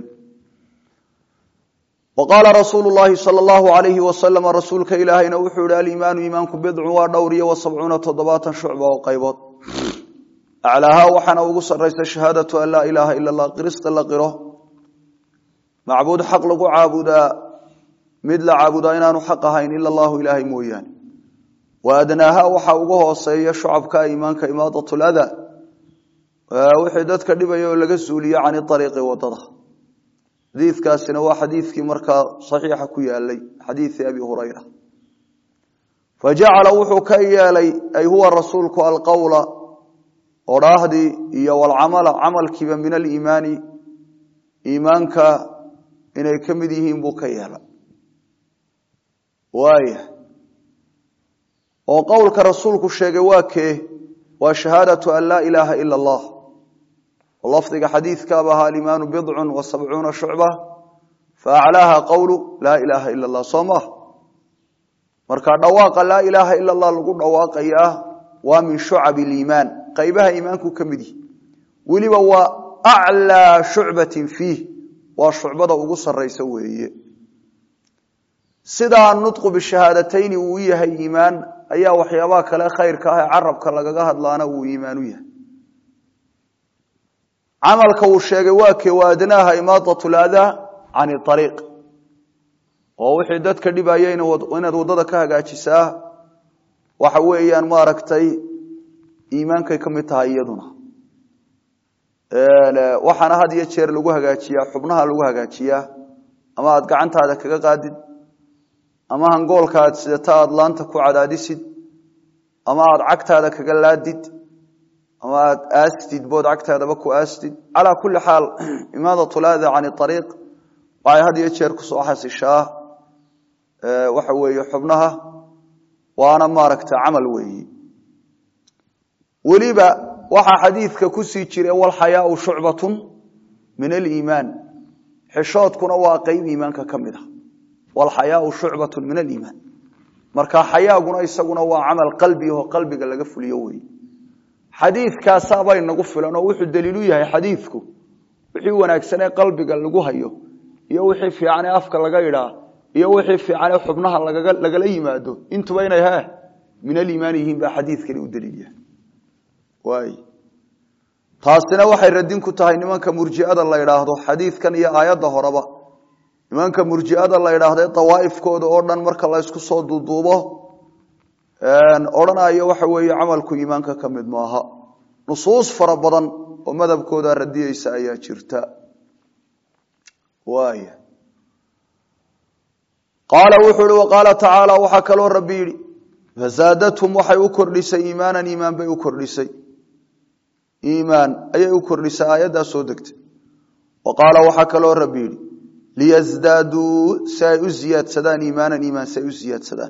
wa qaala rasuulu llaahi sala allahu alayhi wasalama rasuulka ilaahayna wuxuu yihi aliimaanu iimaanku bidcun waa dhowr iyo wa sabcuuna toddobaatan shucba oo qaybood aclaahaa waxaana ugu sarraysa shahaadatu an laa ilaaha ila allah qirista la qiro macbuud xaq lagu caabudaa mid la caabudaa inaanu xaq ahayn ila allahu ilaahay mooyaane wa adnaaha waxaa ugu hooseeya shucabka iimaanka imaadat lada wixii dadka dhibaya oo laga suuliye can ariiqi wadada xadiikaasina waa xadiikii markaa saxiixa ku yaalay xadiii abi hurayra fajacala wuxuu ka yeelay ay huwa rasuulku alqowla odhaahdii iyo walcamala camalkiiba min aliimaani iimaanka inay ka mid yihiin buu ka yeelay waaya oo qowlka rasuulku sheegay waa kee waa shahaadatu an laa ilaaha ila allah lafdiga xadiidkaaba ahaa alimaanu bidcun wa sabcuuna shucba faaclaaha qowlu laa ilaaha ila allah soo maah marka dhawaaqa laa ilaaha ila allah lagu dhawaaqayaa waa min shucab liimaan qaybaha iimaanku ka mid yihi weliba waa aclaa shucbatin fiih waa shucbada ugu saraysa weeye sidaa nutqu bishahaadatayni uu yahay iimaan ayaa waxyaabaha kale khayrka ah ee carabka lagaga hadlaana uu iimaan u yahay camalka uu sheegay waa kee waadnaaha imaadat ladaa can ariiq oo wixii dadka dhibaya inaad waddada ka hagaajisaa waxa weeyaan maaragtay iimaankay ka mid tahay iyaduna waxaana had iyo jeer lagu hagaajiyaa xubnaha lagu hagaajiyaa ama aad gacantaada kaga qaadid ama hangoolka aad sidata aad laanta ku cadaadisid ama aad cagtaada kaga laadid ama aad aastid bood cagtaadaba ku aastid calaa kulli xaal imaadat lada can ariiq waxay had iyo jeer kusoo xasishaa waxa weeye xubnaha waana maaragta camal weeyi weliba waxaa xadiidka kusii jira walxayaau shucbatun min aliimaan xishoodkuna waa qeyb iimaanka ka mid a walxayaau shucbatun min aliimaan marka xayaaguna isaguna waa camal qalbi oo qalbiga laga fuliyo wey xadiidkaasaabay nagu filan oo wuxuu daliilu yahay xadiidku wixii wanaagsanee qalbiga lagu hayo iyo wixii fiicanee afka laga idhaa iyo wixii fiicanee xubnaha lagala yimaado intuba inay he min aliimaan yihiin baa xadiidkani u daliil yahay waay taasina waxay radin ku tahay nimanka murjiada la idhaahdo xadiidkan iyo aayadda horeba nimanka murjiada la idhaahde dawaaifkooda oo dhan marka la ysku soo duuduubo odhanayo waxa weeye camalku iimaanka ka mid maaha nusuus fara badan oo madhabkooda radiyeysa ayaa jirta waaya qaala wuxuu ihi waqaala tacaala waxaa kaloo rabbi yidhi fazaadathum waxay u kordhisay iimaanan iimaan bay u kordhisay iimaan ayay u kordhisay aayaddaa soo degtay wa qaala waxaa kaloo rabbi yidhi liyasdaaduu si ay u ziyaadsadaan iimaanan iimaan si ay u ziyaadsadaan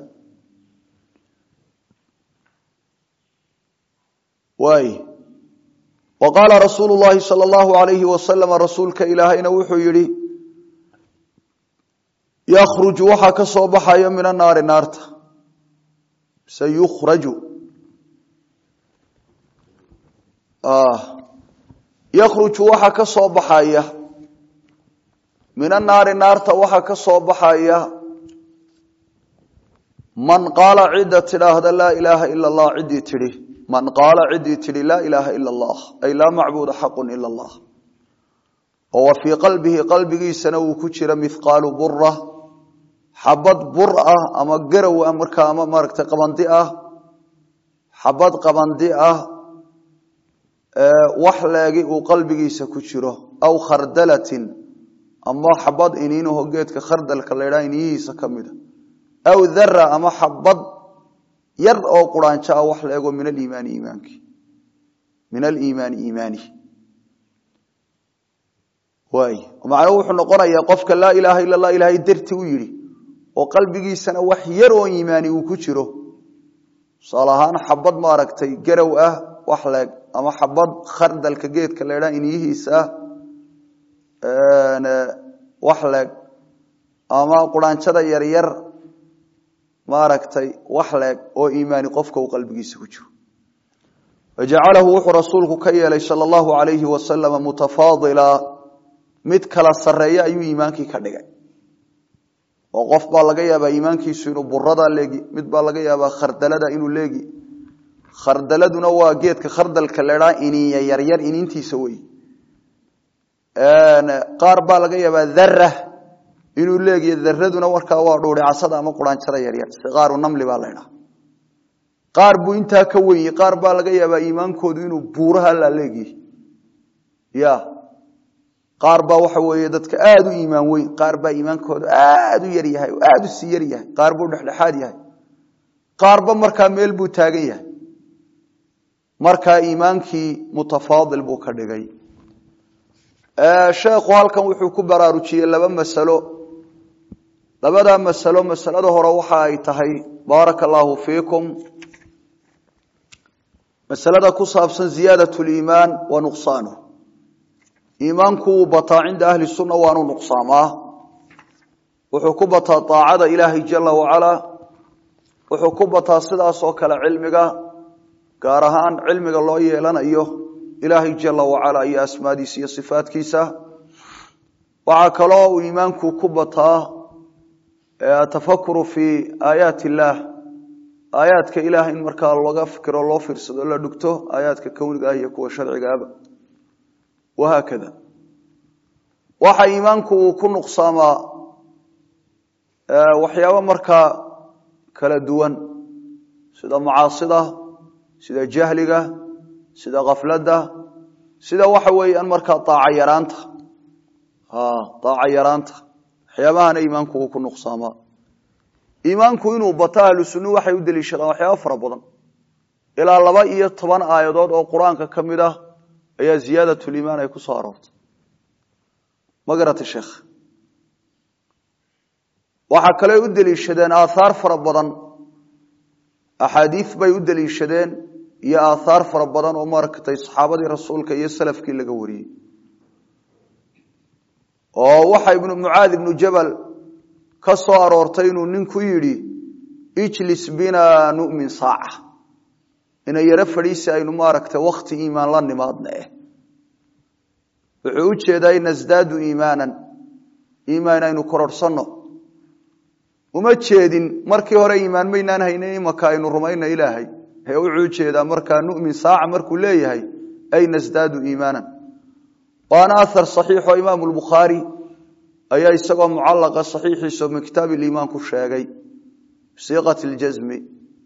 waay wa qaala rasuulu llaahi sala allahu alayhi wasalama rasuulka ilaahayna wuxuu yidhi yakhruju waxaa ka soo baxaya min annaari naarta sayukhraju yakhruju waxaa ka soo baxaya min annaari naarta waxaa ka soo baxaya man qaala cidda tidhaahda laa ilaaha ila allah ciddii tidhi man qaala ciddii tidhi laa ilaaha ila allah ay laa macbuuda xaqun ila allah oo wa fii qalbihi qalbigiisana uu ku jira mihqaalu bura xabad bur ah ama garow ah markaa ama maaragtay qabandi ah xabad qabandi ah wax leegi uu qalbigiisa ku jiro aw khardalatin ama xabad iniinaho geedka khardalka la ydhaha iniyihiisa ka mida aw dara ama xabad yar oo quraanjo ah wax leego min aliimaani iimaankii min aliimaani iimaani waay macnuhu wuxuu noqonayaa qofka laa ilaaha ila allah ilaahay darti u yidhi oo qalbigiisana wax yar oo iimaani uu ku jiro tusaale ahaan xabad maaragtay garow ah wax leeg ama xabad khardalka geedka la ydhaha iniyihiisa wax leeg ama quraanjada yaryar maaragtay wax leeg oo iimaani qofka uu qalbigiisa ku jiro wajacalahu wuxuu rasuulku ka yeelay sala allahu alayhi wasalama mutafaadila mid kala sareeya ayuu iimaankii ka dhigay oo qof baa laga yaabaa iimaankiisu inuu buradaa leegi mid baa laga yaabaa khardalada inuu leegi khardaladuna waa geedka khardalka ledhaa ininya yaryar iniintiisa wey qaar baa laga yaabaa dara inuu leegiyo daraduna markaa waa dhuuri casada ama quraanjada yaryar siqaaru namli baa la ydhaha qaar buu intaa ka wenye qaar baa laga yaabaa iimaankoodu inuu buuraha la leegyahy ya qaar baa waxa weeye dadka aada u iimaan weyn qaar baa iimaankoodu aada u yar yahay oo aada u sii yar yahay qaar buu dhexdhexaad yahay qaarba markaa meel buu taagan yahay markaa iimaankii mutafaadil buu ka dhigay sheekhu halkan wuxuu ku baraarujiyey laba masalo labadaa masalo masalada hore waxa ay tahay baaraka allaahu fiikum masalada ku saabsan ziyaadat liimaan wa nuqsaanuh iimaanku wuu bataa cinda ahli sunna waanu nuqsaamaa wuxuu ku bataa aacada ilaahay jala wacalaa wuxuu ku bataa sidaas oo kale cilmiga gaar ahaan cilmiga loo yeelanayo ilaahay jala wacalaa iyo asmaadiisa iyo sifaatkiisa waxaa kaloo uu iimaanku ku bataa atafakuru fi aayaat illaah aayaadka ilaah in markaa laga fikiro loo fiirsado la dhugto aayaadka kowniga ah iyo kuwa sharcigaaba wahaakada waxa iimaanku uu ku nuqsaamaa waxyaabo markaa kala duwan sida macaasida sida jahliga sida kafladda sida waxa weeyaan markaa aaca yaraanta aaca yaraanta waxyaabahana iimaanku uu ku nuqsaamaa iimaanku inuu bato ahlu sunnu waxay u deliishadaan waxyaaba fara badan ilaa laba iyo toban aayadood oo qur-aanka ka mid ah ayaa ziyaadatuliimaan ay ku soo aroortay ma garata sheekh waxaa kale u deliishadeen aathaar fara badan axaadiis bay u deliishadeen iyo aathaar fara badan oo maaragtay saxaabadii rasuulka iyo salafkii laga wariyey oo waxa ibnu mucaad ibnu jabal ka soo aroortay inuu ninku yidhi ijlis bina nu'min saaca inay yaro fadhiisi aynu maaragtay wakti iimaan la nimaadna eh wuxuu u jeedaa in nasdaadu iimaanan iimaan aynu kororhsanno uma jeedin markii hore iimaan maynaan haynin imaka aynu rumayna ilaahay ee wuxuu ujeedaa markaa nu'min saaca markuu leeyahay ay nasdaadu iimaanan waana ahar saxiixo imaamu lbukhaari ayaa isagoo mucallaqa saxiixiisa min kitaab iliimaan ku sheegay bisiiqati ljasmi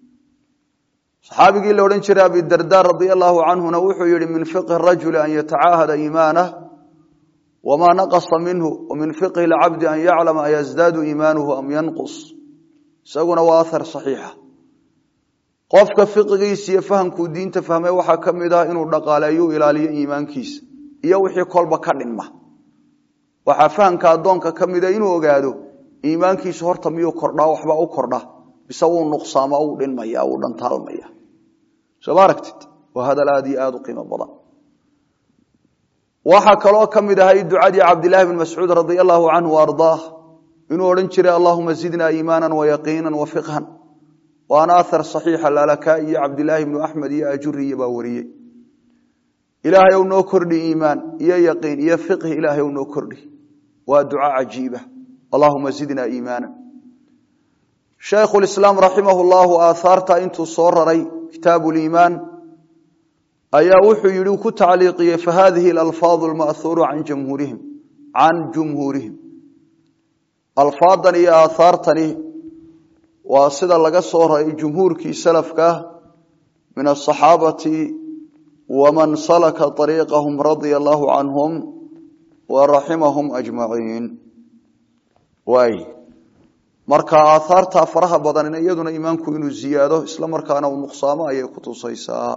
saxaabigii la odhan jiray abidarda radia allahu canhuna wuxuu yihi min fiqhi rajuli an yatacaahada iimaanah wamaa naqasa minhu wamin fiqhi lcabdi an yaclama ayasdaadu iimaanuhu am yanqus isaguna waa ahar saxiixa qofka fiqigiisa iyo fahamkuu diinta fahmay waxaa ka mid ah inuu dhaqaaleeyu ilaaliyo iimaankiisa iyo wixii kolba ka dhinma waxaa fahamka addoonka ka mida inuu ogaado iimaankiisu horta miyuu kordhaa waxba u kordha bise wuu nuqsaama uu dhinmaya uu dhantaalmaya soo ma aragtid waa hadal aada iyo aada u qiimo badan waxaa kaloo ka mid ahay ducadii cabdilaahi bn mascuud radia allahu canhu ardaah inuu odhan jiray allahuma zidna iimaana wayaqiina wafiqhan waana ahar saxiixa lalakaa iyo cabdilaahi bnu axmed iyo ajuriya baa wariyey ilaahay ou noo kordhi iimaan iyo yaqiin iyo fiqhi ilaahay ou noo kordhi waa duca cajiiba allahuma zidna iimaana shaykhulislaam raximah llahu aaaarta intuu soo raray kitaabu liimaan ayaa wuxuu yihi ku tacliiqiyey fahadihi alalfaadu lma'huuru can jumhuurihim can jumhuurihim alfaadan iyo aahaartani waa sida laga soo raray jumhuurkii salafka min asaxaabati waman salaka ariiqahum radia allahu canhum wa raximahum ajmaciin waay marka aahaarta faraha badan iyaduna iimaanku inuu ziyaado isla markaana uu nuqsaamo ayay ku tusaysaa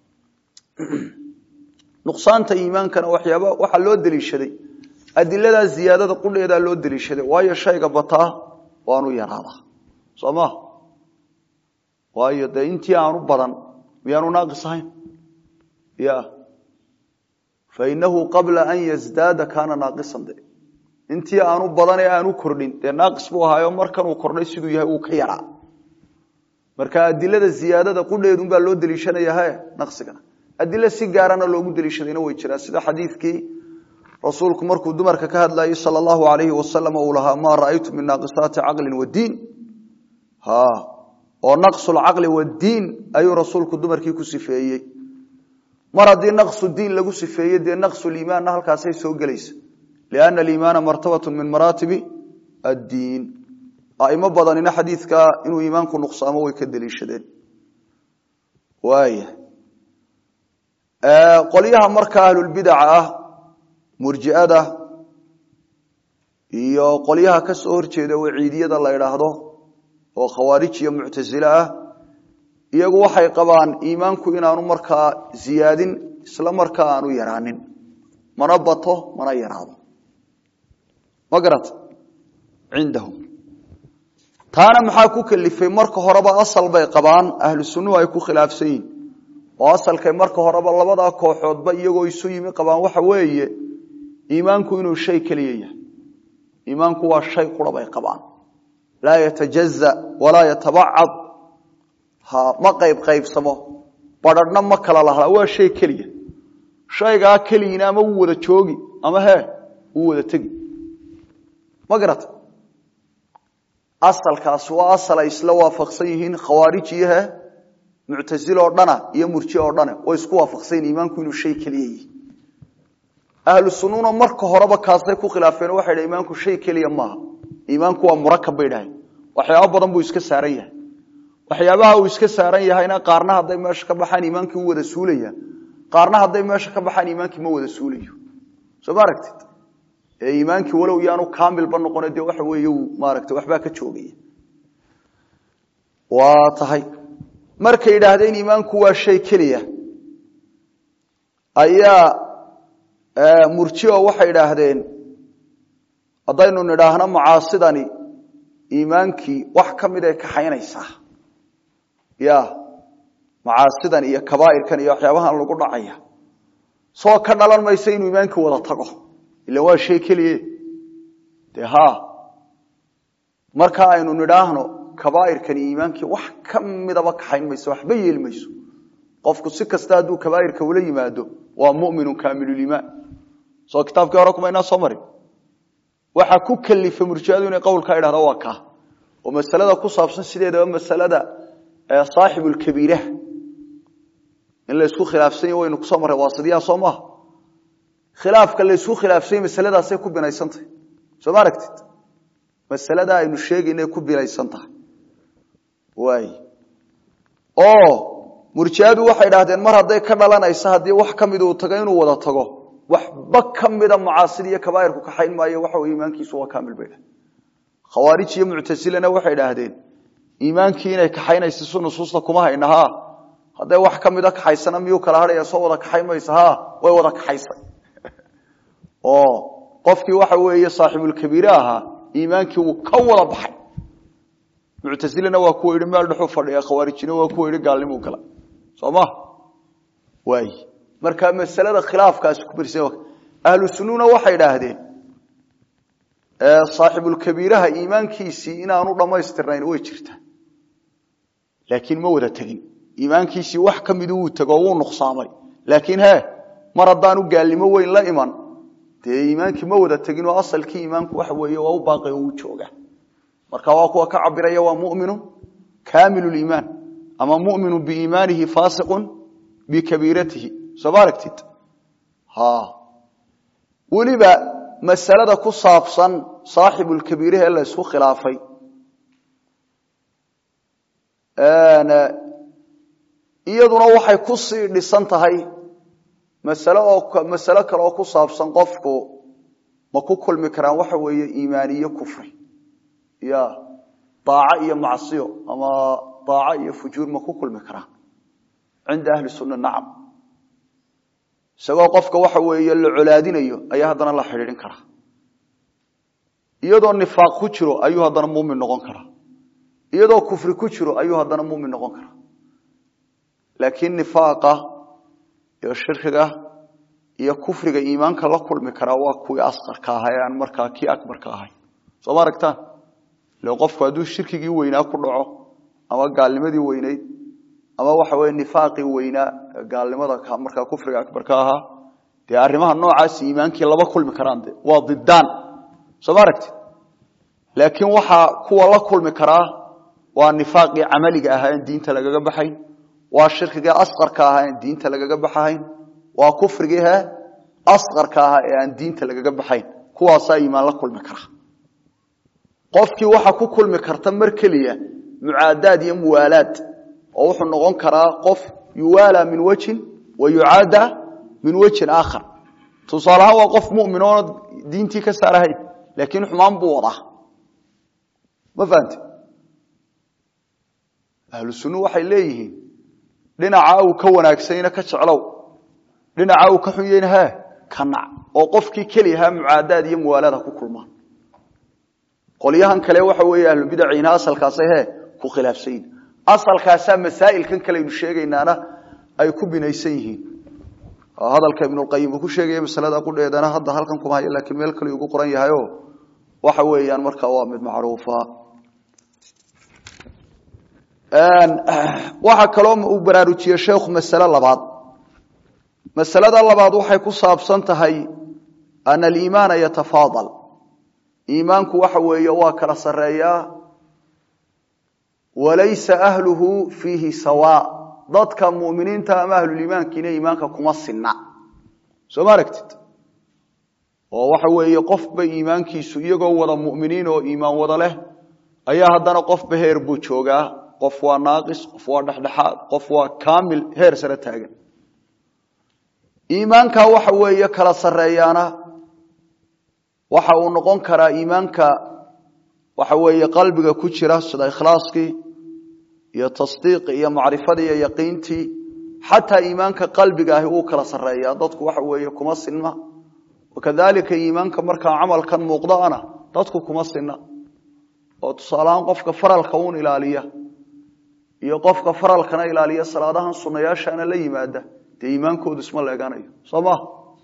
nuqsaanta iimaankana waxyaaba waxaa loo deliishaday adiladaa ziyaadada qudheedaa loo deliishaday waayo shayga bataa waanu yaraadaa soo ma waayo dee intii aanu badan miyaanu naaqis ahayn ya fainahu qabla an yazdaada kaana naaqisan de intii aanu badan ee aanu kordhin dee naaqis buu ahaayo markanuu kordhay siduu yahay uu ka yaraa marka adilada ziyaadada qudheedunbaa loo deliishanayaha naqsigana adilo si gaarana loogu deliishadayna way jiraan sida xadiidkii rasuulku markuu dumarka ka hadlayay sal allahu alayhi wasalam uu lahaa maa ra'aytu min naaqisaati caqlin wadiin oo naqsu lcaqli wadiin ayuu rasuulku dumarkii ku sifeeyey mar haddii naqsu diin lagu sifeeyey dee naqsu liimaanna halkaasay soo gelaysa lianna aliimaana martabatu min maraatibi addiin aimo badanina xadiidka inuu iimaanku nuqsaamo way ka deliishadeen waaya qolyaha marka ahlulbidaca ah murjiada iyo qolyaha ka soo horjeeda waciidiyada la idhaahdo oo khawaarij iyo muctasile ah iyagu waxay qabaan iimaanku inaanu markaa ziyaadin isla markaa aanu yaraanin mana bato mana yaraado ma garata cindahum taana maxaa ku kalifay marka horeba asal bay qabaan ahlu sunnuhu ay ku khilaafsan yihin oo asalkay marka horeba labadaa kooxoodba iyagoo isu yimi qabaan waxa weeye iimaanku inuu shay keliya yahay iimaanku waa shay qura bay qabaan laa yatajaza walaa yatabacad ha ma qayb qaybsamo badrharhna ma kala lahlaa waa shay keliya shaygaa keligiina ama wuu wada joogi ama hee wuu wada tegi ma garata asalkaas waa asal ay isla waafaqsan yihiin khawaarij iyo he muctazile oo dhana iyo murji oo dhane way isku waafaqsanyiin iimaanku inuu shay keliya yihi ahlu sunnuna marka horeba kaasay ku khilaafeen waxay dhahen iimaanku shay keliya maaha iimaanku waa murakab bay dhahayn waxyaaba badan buu iska saaran yahay waxyaabaha uu iska saaran yahayna qaarna hadday meesha ka baxaan iimaankii u wada suulaya qaarna hadday meesha ka baxaan iimaankii ma wada suulayo soo ma aragtid ee iimaankii walow yaanu kaamilba noqone dee waxa weeye uu maaragtay waxbaa ka joogaya waa tahay markay yidhaahdeen iimaanku waa shay keliya ayaa murjio waxay idhaahdeen haddaynu nidhaahno macaasidani iimaankii wax ka mid ay kaxaynaysaa ya macaasidan iyo kabaa'irkan iyo waxyaabahan lagu dhacaya soo ka dhalan maysa inuu iimaankii wada tago ila waa shay keliye de ha marka aynu nidhaahno kabaa'irkani iimaankii wax ka midaba kaxayn mayso waxba yeeli mayso qofku si kasta hadduu kabaairka ula yimaado waa muminu kaamilulimaan soo kitaabkii hore kuma inaa soo marin waxaa ku kalifay murjiadu inay qowlkaa idhahda waa kaa oo masalada ku saabsan sideedaba masalada saaxibulkabiiraha in laysku khilaafsany waynu kusoo marray waasidiyaha soo maaha khilaafka laysku khilaafsany masaladaasay ku binaysantahay soo ma aragtid masalada aynu sheegaynay ku binaysan tahay waay oo murjiadu waxay idhahdeen mar hadday ka dhalanaysa haddii wax ka mid uu tago inuu wada tago waxba ka mida macaasida iyo kabaairku kaxayn maayo waxa wey iimaankiisu waa kaamil bay dhahdeen khawaarij iyo muctasilena waxay idhaahdeen iimaankii inay kaxaynaysa si nusuusta kuma hayna ha hadday wax ka mida kaxaysana miyuu kala hadhaya soo wada kaxayn maysa ha way wada kaxaysay oo qofkii waxa weeye saaxibulkabiire ahaa iimaankii wuu ka wada baxay muctasilena waa kuwa yidhi meel dhexuu fadhiya khawaarijina waa kuwa yidhi gaalnimuu gala soo ma waay marka masalada khilaafkaasi ku birsan ahlu sunnuna waxay idhaahdeen saaxibulkabiiraha iimaankiisii inaanu dhammaystirnayn way jirtaa laakiin ma wada tegin iimaankiisii wax ka midu wuu tego wuu nuqsaamay laakiin he mar haddaanu gaalnimo weyn la iman dee iimaankii ma wada tegin oo asalkii iimaanku waxa weeye waa u baaqi oo uu jooga marka waa kuwa ka cabiraya waa muminu kaamilu liimaan ama muminu biiimaanihi faasiqun bikabiiratihi soo ma aragtid ha weliba masalada ku saabsan saaxibulkabiiraha ee la ysku khilaafay iyaduna waxay ku sii dhisan tahay masale oo masalo kale oo ku saabsan qofku ma ku kulmi karaan waxa weeye iimaaniyo kufri ya daaco iyo macsiyo ama daaco iyo fujuur ma ku kulmi karaan cinda ahli sunna nacam isagoo qofka waxa weeye la colaadinayo ayaa haddana la xidhiidhin karaa iyadoo nifaaq ku jiro ayuu haddana muumin noqon karaa iyadoo kufri ku jiro ayuu haddana muumin noqon karaa laakiin nifaaqa iyo shirkiga iyo kufriga iimaanka la kulmi karaa waa kuwii asqarka aha ee aan markaa kii akbarka ahay soo ma aragtaan ille qofku hadduu shirkigii weynaa ku dhaco ama gaalnimadii weynayd ama waxa weye nifaaqii weynaa gaalnimada markaa kufriga akbarka ahaa dee arrimaha noocaasi iimaankii laba kulmi karaan de waa didaan soo ma aragtid laakiin waxaa kuwa la kulmi karaa waa nifaaqii camaliga ahaa en diinta lagaga baxayn waa shirkigii asqarka ahaa en diinta lagaga baxahayn waa kufrigii he asqarka ahaa ee aan diinta lagaga baxayn kuwaasaa iimaan la kulmi kara qofkii waxa ku kulmi karta mar keliya mucaadaad iyo muwaalaad oo wuxuu noqon karaa qof yuwaala min wejin wa yucaada min wejin aakhar tusaale ahaan waa qof mumin oona diintii ka saarahayn laakiin xumaan buu wadaa ma fahamte ahlu sunnu waxay leeyihiin dhinaca uu ka wanaagsanyna ka jeclow dhinaca uu ka xunyeyna he ka nac oo qofkii keliyahaa mucaadaad iyo muwaalaad ha ku kulmaan qolyahan kale waxa weeye ahlubidacina asalkaasay he ku khilaafsanyihin asalkaasaa masaa'ilkan kaleaynu sheegaynaana ay ku binaysan yihiin hadalka ibnulqayim uu ku sheegaya masalada qudheedana hadda halkan kuma hayo lakiin meel kale ugu qoran yahayo waxa weeyaan markaa waa mid macruufa waxaa kaloo uu baraarujiyey sheekhu masale labaad masalada labaad waxay ku saabsan tahay ana aliimaana yatafaadal iimaanku waxa weeye waa kala sareeyaa walaysa ahluhu fiihi sawaa dadka muminiinta ama ahluliimaankiina iimaanka kuma sinna soo ma aragtid oo waxa weeye qofba iimaankiisu iyagoo wada muminiin oo iimaan wada leh ayaa haddana qofba heer buu joogaa qof waa naaqis qof waa dhexdhexaad qof waa kaamil heer sare taagan iimaanka waxa weeye kala sareeyaana waxa uu noqon karaa iimaanka waxa weeye qalbiga ku jira sida ikhlaaskii iyo tasdiiqi iyo macrifadii iyo yaqiintii xataa iimaanka qalbiga ahi uu kala sareeyaa dadku waxa weeye kuma sinna wakadalika iimaanka markaa camalkan muuqdaana dadku kuma sinna oo tusaaleahaan qofka faralka uun ilaaliya iyo qofka faralkana ilaaliya salaadahan sunayaashana la yimaada dee iimaankoodu isma leeganayo soo maha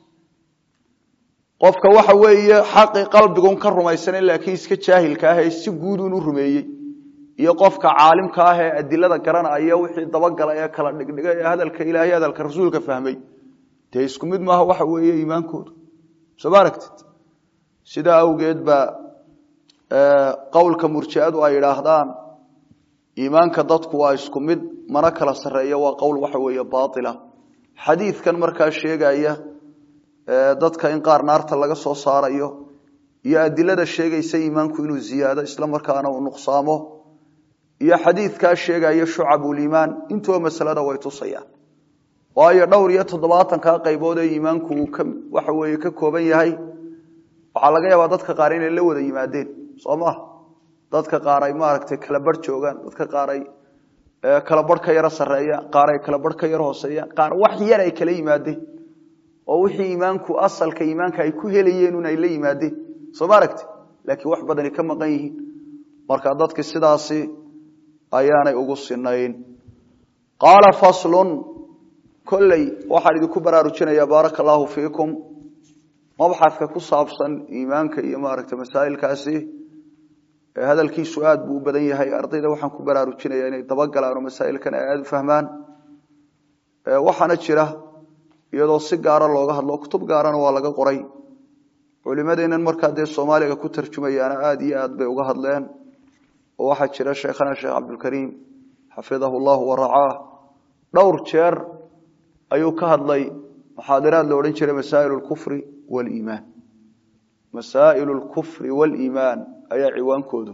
qofka waxa weeye xaqii qalbigun ka rumaysanen laakiin iska jaahilka ah ee si guudun u rumeeyey iyo qofka caalimka ah ee adilada garanaya wixii dabagala ee kala dhigdhiga ee hadalka ilaahay hadalka rasuulka fahmay dee isku mid maaha waxa weeye iimaankoodu soo ma aragtid sidaa awgeed ba qowlka murjiadu ay idhaahdaan iimaanka dadku waa isku mid mana kala sareeya waa qowl waxa weeye baila xadiidkan markaa sheegaya dadka in qaar naarta laga soo saarayo iyo adilada sheegaysa iimaanku inuu ziyaado isla markaana uu nuqsaamo iyo xadiidkaa sheegaya shucabuliimaan intuba masalada way tusayaan waayo dhowr iyo toddobaatankaa qaybood ee iimaanku uu waxa weeye ka kooban yahay waxaa laga yaabaa dadka qaar inay la wada yimaadeen soo maha dadka qaar ay maaragtay kala barh joogaan dadka qaar ay kala barh ka yaro sareeyaan qaar ay kala barh ka yaro hooseeyaan qaar wax yar ay kala yimaadeen oo wixii iimaanku asalka iimaanka ay ku helayeen un ay la yimaadeen soo ma aragti laakiin wax badani ka maqan yihiin marka dadki sidaasi ayaanay ugu sinayn qaala faslun kolley waxaan idinku baraarujinayaa baaraka allaahu fiikum mabxadka ku saabsan iimaanka iyo maaragtay masaa'ilkaasi hadalkiisu aad buu u badan yahay ardayda waxaan ku baraarujinaya inay dabagalaan oo masaa'ilkan ay aada u fahmaan waxaana jira iyadoo si gaara looga hadlo kutub gaarana waa laga qoray culimadeennan markaa dee soomaaliga ku tarjumayaana aada iyo aad bay uga hadleen oo waxaa jira sheekhana sheekh cabdulkariim xafidahu llahu waracaah dhowr jeer ayuu ka hadlay muxaadiraad la odhan jiray masaa'il lkufri waliimaan masaa'il lkufri waliimaan ayaa ciwaankoodu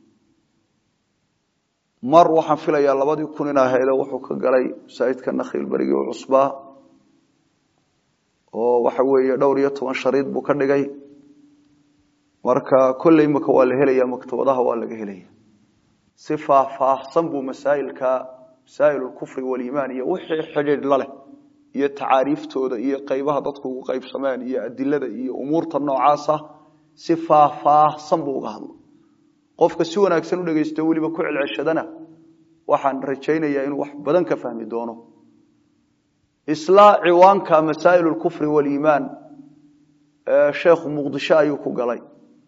mar waxaan filayaa labadii kun in ahaydo wuxuu ka galay masaajidka nakhiil berigii u cusbaa oo waxa weeye dhowr iyo toban shariid buu ka dhigay marka kolley imaka waa la helaya maktabadaha waa laga helaya si faahfaahsan buu masaa'ilka masaa'il lkufri waliimaan iyo wixii xidhiidh la leh iyo tacaariiftooda iyo qaybaha dadku ugu qaybsameen iyo adilada iyo umuurta noocaasa si faahfaahsan buu uga hadla qofka si wanaagsan u dhegeysto weliba ku celceshadana waxaan rajaynayaa inuu wax badan ka fahmi doono isla ciwaanka masaa'il lkufri waliimaan sheekhu muqdisho ayuu ku galay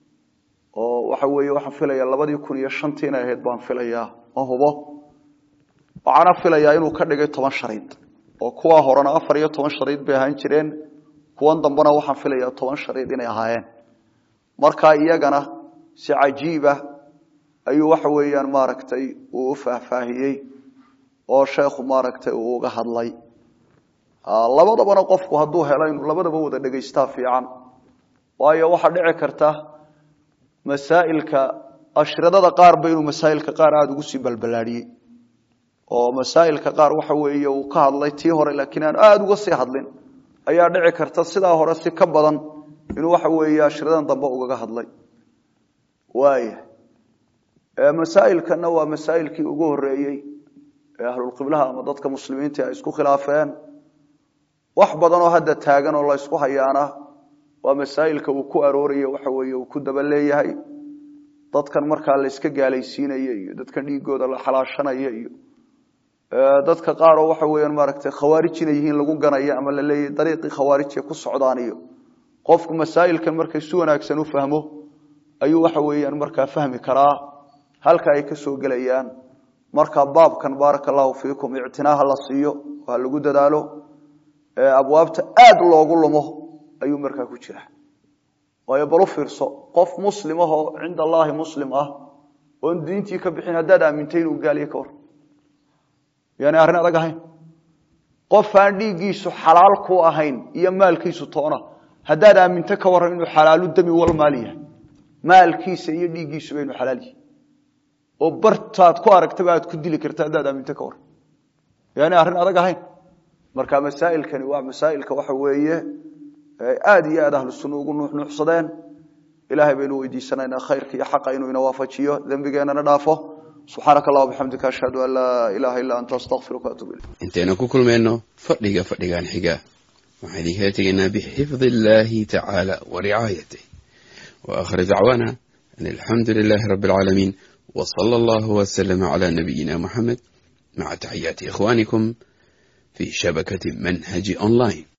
oo waxa weeye waxaan filayaa labadii kun iyo shantii inay ahayd baan filayaa ma hubo waxaana filayaa inuu ka dhigay toban shariid oo kuwa horena afar iyo toban shariid bay ahaan jireen kuwan dambena waxaan filayaa toban shariid inay ahaayeen markaa iyagana si cajiiba ayuu waxa weeyaan maaragtay uu u faahfaahiyey oo sheekhu maaragtay uu uga hadlay labadabana qofku hadduu helo inuu labadaba wada dhegaystaa fiican waayo waxaa dhici karta masaa'ilka ashridada qaarba inuu masaa'ilka qaar aada ugu sii balbalaadhiyey oo masaa'ilka qaar waxa weeye uu ka hadlay tii hore laakiin aan aada uga sii hadlin ayaa dhici karta sidaa hore si ka badan inuu waxa weeye ashridan dambe ugaga hadlay waaya masaa'ilkana waa masaa'ilkii ugu horeeyey ee ahlulqiblaha ama dadka muslimiinta ay isku khilaafeen wax badan oo hadda taagan oo la ysku hayaana waa masaa'ilka uu ku aroorayo waxa weeye uu ku daba leeyahay dadkan markaa la yska gaalaysiinaya iyo dadkan dhiigooda la xalaashanaya iyo dadka qaar oo waxa weeyaan maaragtay khawaarij inay yihiin lagu ganayo ama la leeyahay dariiqii khawaarijka ku socdaan iyo qofku masaa'ilkan markay si wanaagsan u fahmo ayuu waxa weeyaan markaa fahmi karaa halka ay ka soo gelayaan marka baabkan baaraka allahu fiikum ictinaaha la siiyo ha lagu dadaalo abwaabta aada loogu lumo ayuu markaa ku jira waayo bal u fiirso qof muslim ahoo cinda allaahi muslim ah oon diintii ka bixin haddaad aamintay inuu gaaliye ka war yaani arrin adag ahayn qof aan dhiiggiisu xalaal ku ahayn iyo maalkiisu toona haddaad aaminto ka warran inuu xalaalu dami wal maal yahay maalkiisa iyo dhiiggiisuba inuu xalaal yahay oo bartaad ku aragtaba aad ku dili karta haddaad aaminto ka warran yaani arrin adag ahayn marka masaa'ilkani waa masaa'ilka waxa weeye aada iyo aad ahlu sunna ugu nuuxnuuxsadeen ilaahay baynu weydiisanaynaa khayrka iyo xaqa inuu ina waafajiyo dembigeenana dhaafo subxaanaka allah bixamdika ashhadu an laa ilaaha illaa anta astaqfiruka waatuub ilayk intaynu ku kulmayno fadhiga fadhigan xiga waxaan idinkala tegaynaa bixifdi illaahi tacaala wa ricaayatih wa aakhir dacwaana an alxamdu lilaahi rabbi alcaalamiin wa sala allahu wasalama calaa nabiyina muxamed maca taxiyaati ikhwaanikum في شبكة منهج أونلاين